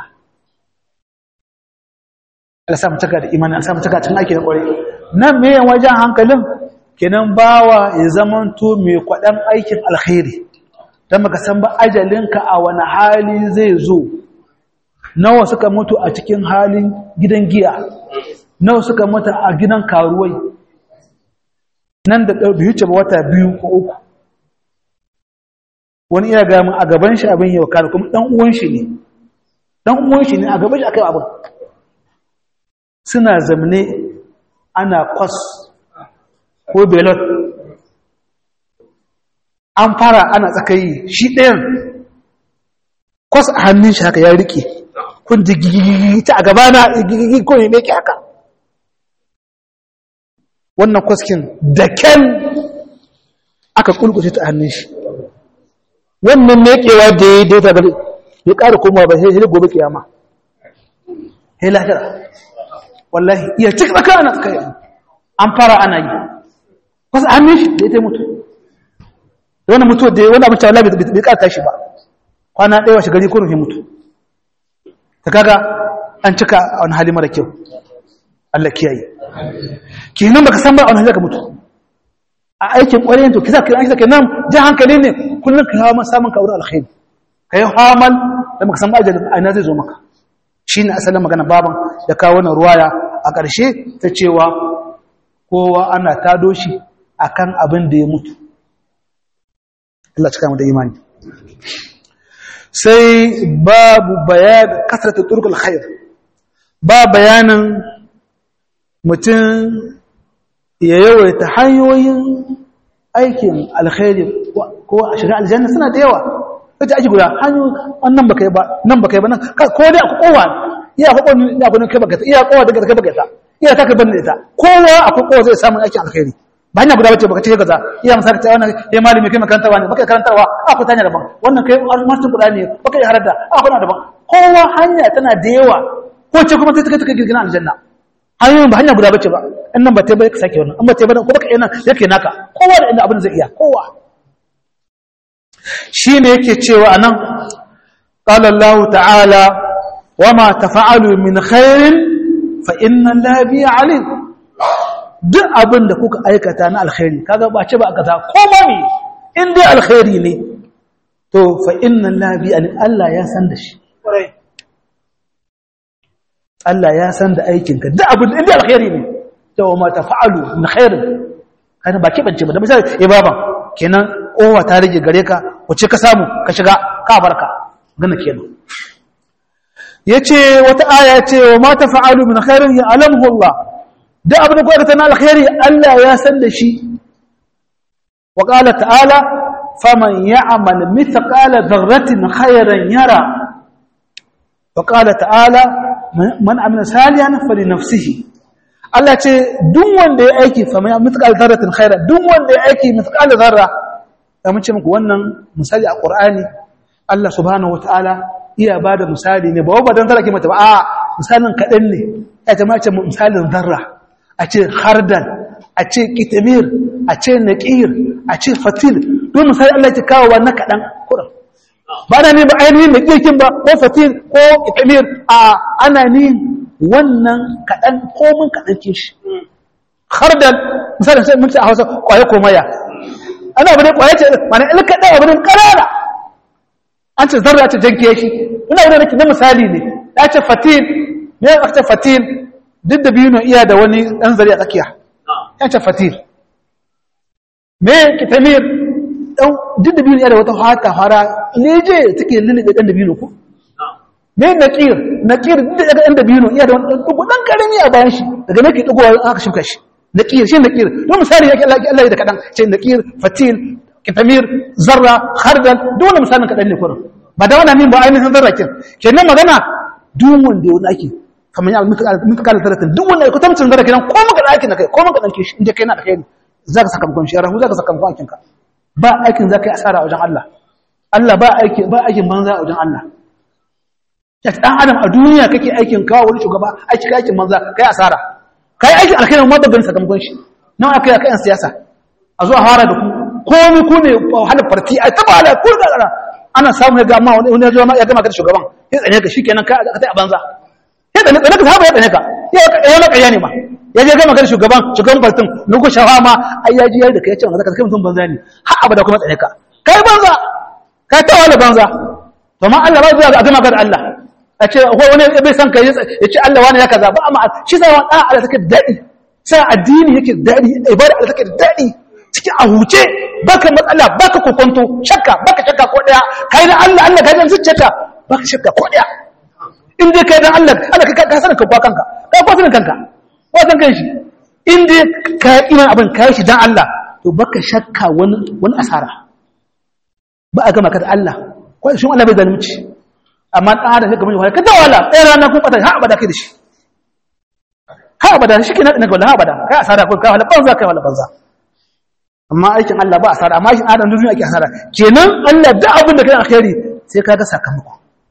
Allah sa mu cika da imani Allah sa mu cika cikin aiki da kware nan me yan wajen hankalin kenan bawa ya zamanto mai kwadan aikin alkhairi dan baka san ba ajalinka a wani hali zai zo nawa suka mutu a cikin halin gidan giya nawa suka mutu a gidan karuwai nan da biyu ce wata biyu ko uku wani iya gamin a gaban shi abin yau kare kuma ɗan uwan shi ne ɗan uwan shi ne a gaban shi aka yi abin suna zamne ana kwas ko belot an fara ana tsakayi shi ɗayan kwas a hannun shi haka ya rike kun jigigigi ta a gabana gigigi ko ne meke haka wannan kwaskin da kyan aka kulkushe ta hannun shi wannan mekewa da ya daita bari ya ƙara komawa ba sai sai gobe kiyama sai lahira wallahi iya cik tsaka ana tsaka yi an fara ana yi wasu hannun shi da ya ta mutu da wani mutu da wani abin cewa bai ƙara tashi ba kwana ɗaya washe gari ko rufe mutu ta kaga an cika a wani hali mara kyau Allah kiyaye kenan baka san ba a wani hali ka mutu a aikin ƙwareyin to kisa kiran aiki nan jan hankali ne kullum ka hawa samun ka wurin alkhairi ka yi hamal da baka san ba ajalin a ina zai zo maka shi ne asalin magana baban da kawo wannan ruwaya a ƙarshe ta cewa kowa ana tado shi akan abin da ya mutu Allah cika mu da imani sai babu bayan kasrata turkul khair ba bayanin mutum ya yawaita hanyoyin aikin alkhairi ko a shiga aljanna suna da yawa kace aji guda hanyo wannan baka yi ba nan baka yi ba nan ko dai akwai kowa iya akwai kowa iya akwai kai baka iya kowa daga kai baka ta iya ta kai banda ita kowa akwai kowa zai samu aikin alkhairi ba hanya guda bace baka ce kaza iya misali ta wannan eh malami kai makarantarwa ne baka karantarwa akwai tanya daban wannan kai master guda ne baka yi harada akwai na daban kowa hanya tana da yawa ko ce kuma sai ta kai girgina aljanna hanyoyin ba hanya guda bace ba in nan ba ta bai ka sake wannan in ba ta bai ko baka yana yake naka kowa da inda abin zai iya kowa shine yake cewa anan qala Allah ta'ala wama tafa'alu min khairin fa inna Allah bi alim duk abin da kuka aikata na alkhairi kaga ba ce ba aka ta koma ne in dai alkhairi ne to fa inna Allah bi alim Allah ya san da shi Allah ya san da aikinka duk abin da alkhairi ne to ma tafa'alu min khairin kana ba kibance ba da misali eh baba kenan kowa ta rage gare ka wace ka samu ka shiga ka barka gana kenan yace wata aya ce wa ma tafa'alu min khairin ya alamhu Allah duk abin da ku aikata na alkhairi Allah ya san da shi wa qala ta'ala faman ya'mal mithqala dharratin khairan yara wa qala ta'ala man amina salihan fali nafsihi Allah ce duk wanda ya aiki fa mai mithqal dharratin khairan duk wanda ya aiki mithqal dharra da mun ce muku wannan misali a Qur'ani Allah subhanahu wataala iya bada misali ne ba wa dan zara ke mata ba a misalin kadan ne ya ta mace misalin dharra a ce khardan a ce kitamir a ce naqir a ce fatil duk misali Allah ya kawo wannan kadan Qur'an ba na ne ba ainihin da kirkin ba ko fatir ko itamir a ana ni wannan kaɗan komin kaɗan ke shi har da misalin sai mun ce a hausa ƙwaye komaya ana abu ne ƙwaye ce mana ilka ɗan abu ne ƙarara an ce zarra ce janke shi ina wani nake na misali ne ya ce fatil me ya ce fatil duk da biyu iya da wani ɗan zari a tsakiya ya ce fatil me kitamir ɗan duk da biyu iya da wata hata fara leje take lulluɓe ɗan da biyu ko me naƙir naƙir duk da ɗan da biyu iya da wani ɗugu ɗan ƙarami a bayan shi daga nake ɗugowa in aka shimka shi naƙir shi naƙir don misali yake Allah ya da kaɗan ce naƙir fatil kitamir zarra khardal duk wani misalin kaɗan ne kurin ba da wani min ba ainihin zarra kin kenan magana duk wanda ya wani ake kamar ya muka kala zarratin duk wanda ya kutamcin zarra kenan ko maka da aikin da kai ko maka ɗanke shi inda kai na da kai za ka sakamakon shi rahu za ka sakamakon aikinka ba aikin za ka yi asara a wajen Allah Allah ba aikin ba aikin banza a wajen Allah ya ɗan adam a duniya kake aikin kawo wani shugaba aiki aikin banza kai asara kai aikin alkhairin ma babban sakamakon shi nan aka yi yan siyasa a zuwa fara da ku komai ku ne wahalar farti a taba ala ku da ala ana samu ya ga amma wani ya ya gama ka da shugaban ya tsane ka shikenan ka ka tai a banza ya tsane tsane ka saba ya tsane ka ya ya maka ya ne ma ya je gama ka da shugaban shugaban fartin nuku shawa ma ai ya ji yayi da kai ya ce maka kai mutum banza ne har abada kuma tsane ka kai banza kai ta wala banza to ma Allah ba zai a gama ka da Allah a ce wani bai san kai ya ce Allah wani ya kaza ba amma shi sai wani Allah take daɗi sai addini yake daɗi ibada Allah take daɗi cikin a huce baka matsala baka kokonto shakka baka shakka ko daya kai da Allah Allah kai dan zuciyarka baka shakka ko daya in dai kai dan Allah Allah kai ka sanin kanka kanka ka ko sanin kanka ko san kai shi in dai ka iman abin kai shi dan Allah to baka shakka wani wani asara ba a gama ka da Allah ko shi Allah bai zalunci amma dan adam sai kamar ka da wala ɗaya rana kun fata ha abada kai da shi ha abada shi kenan ina ga ha abada kai asara ko ka wala banza kai wala banza amma aikin Allah ba asara amma aikin adam duniya ake asara kenan Allah da abin da kai alkhairi sai kaga sakamako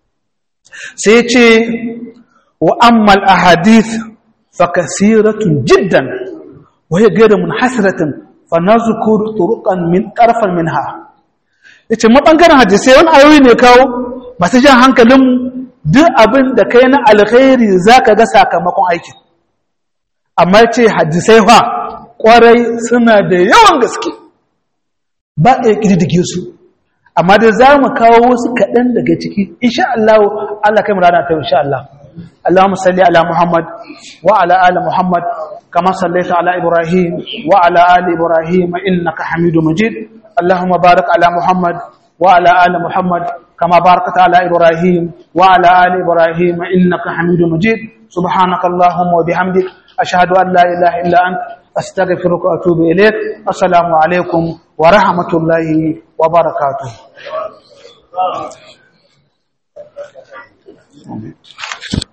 sai ce wa ammal ahadith fa kasiratun jiddan wa hiya ghayru munhasiratin fa nazkur turuqan min tarfan minha yace ma bangaren hadisi wani ayoyi ne kawo masu jan hankalin duk abin da kai na alkhairi zaka ga sakamakon aikin amma yace hadisai fa kwarai suna da yawan gaske ba a yi ƙididdige su amma da za mu kawo wasu kaɗan daga ciki insha Allah Allah kai mu rana ta insha Allah Allahumma salli ala Muhammad wa ala ali Muhammad kama sallaita ala Ibrahim wa ala ali Ibrahim innaka Hamidu Majid Allahumma barik ala Muhammad wa ala ali Muhammad kama barakta ala Ibrahim wa ala ali Ibrahim innaka Hamidu Majid subhanaka Allahumma wa bihamdik ashhadu an la ilaha illa anta أستغفرك وأتوب إليك السلام عليكم ورحمة الله وبركاته Amen.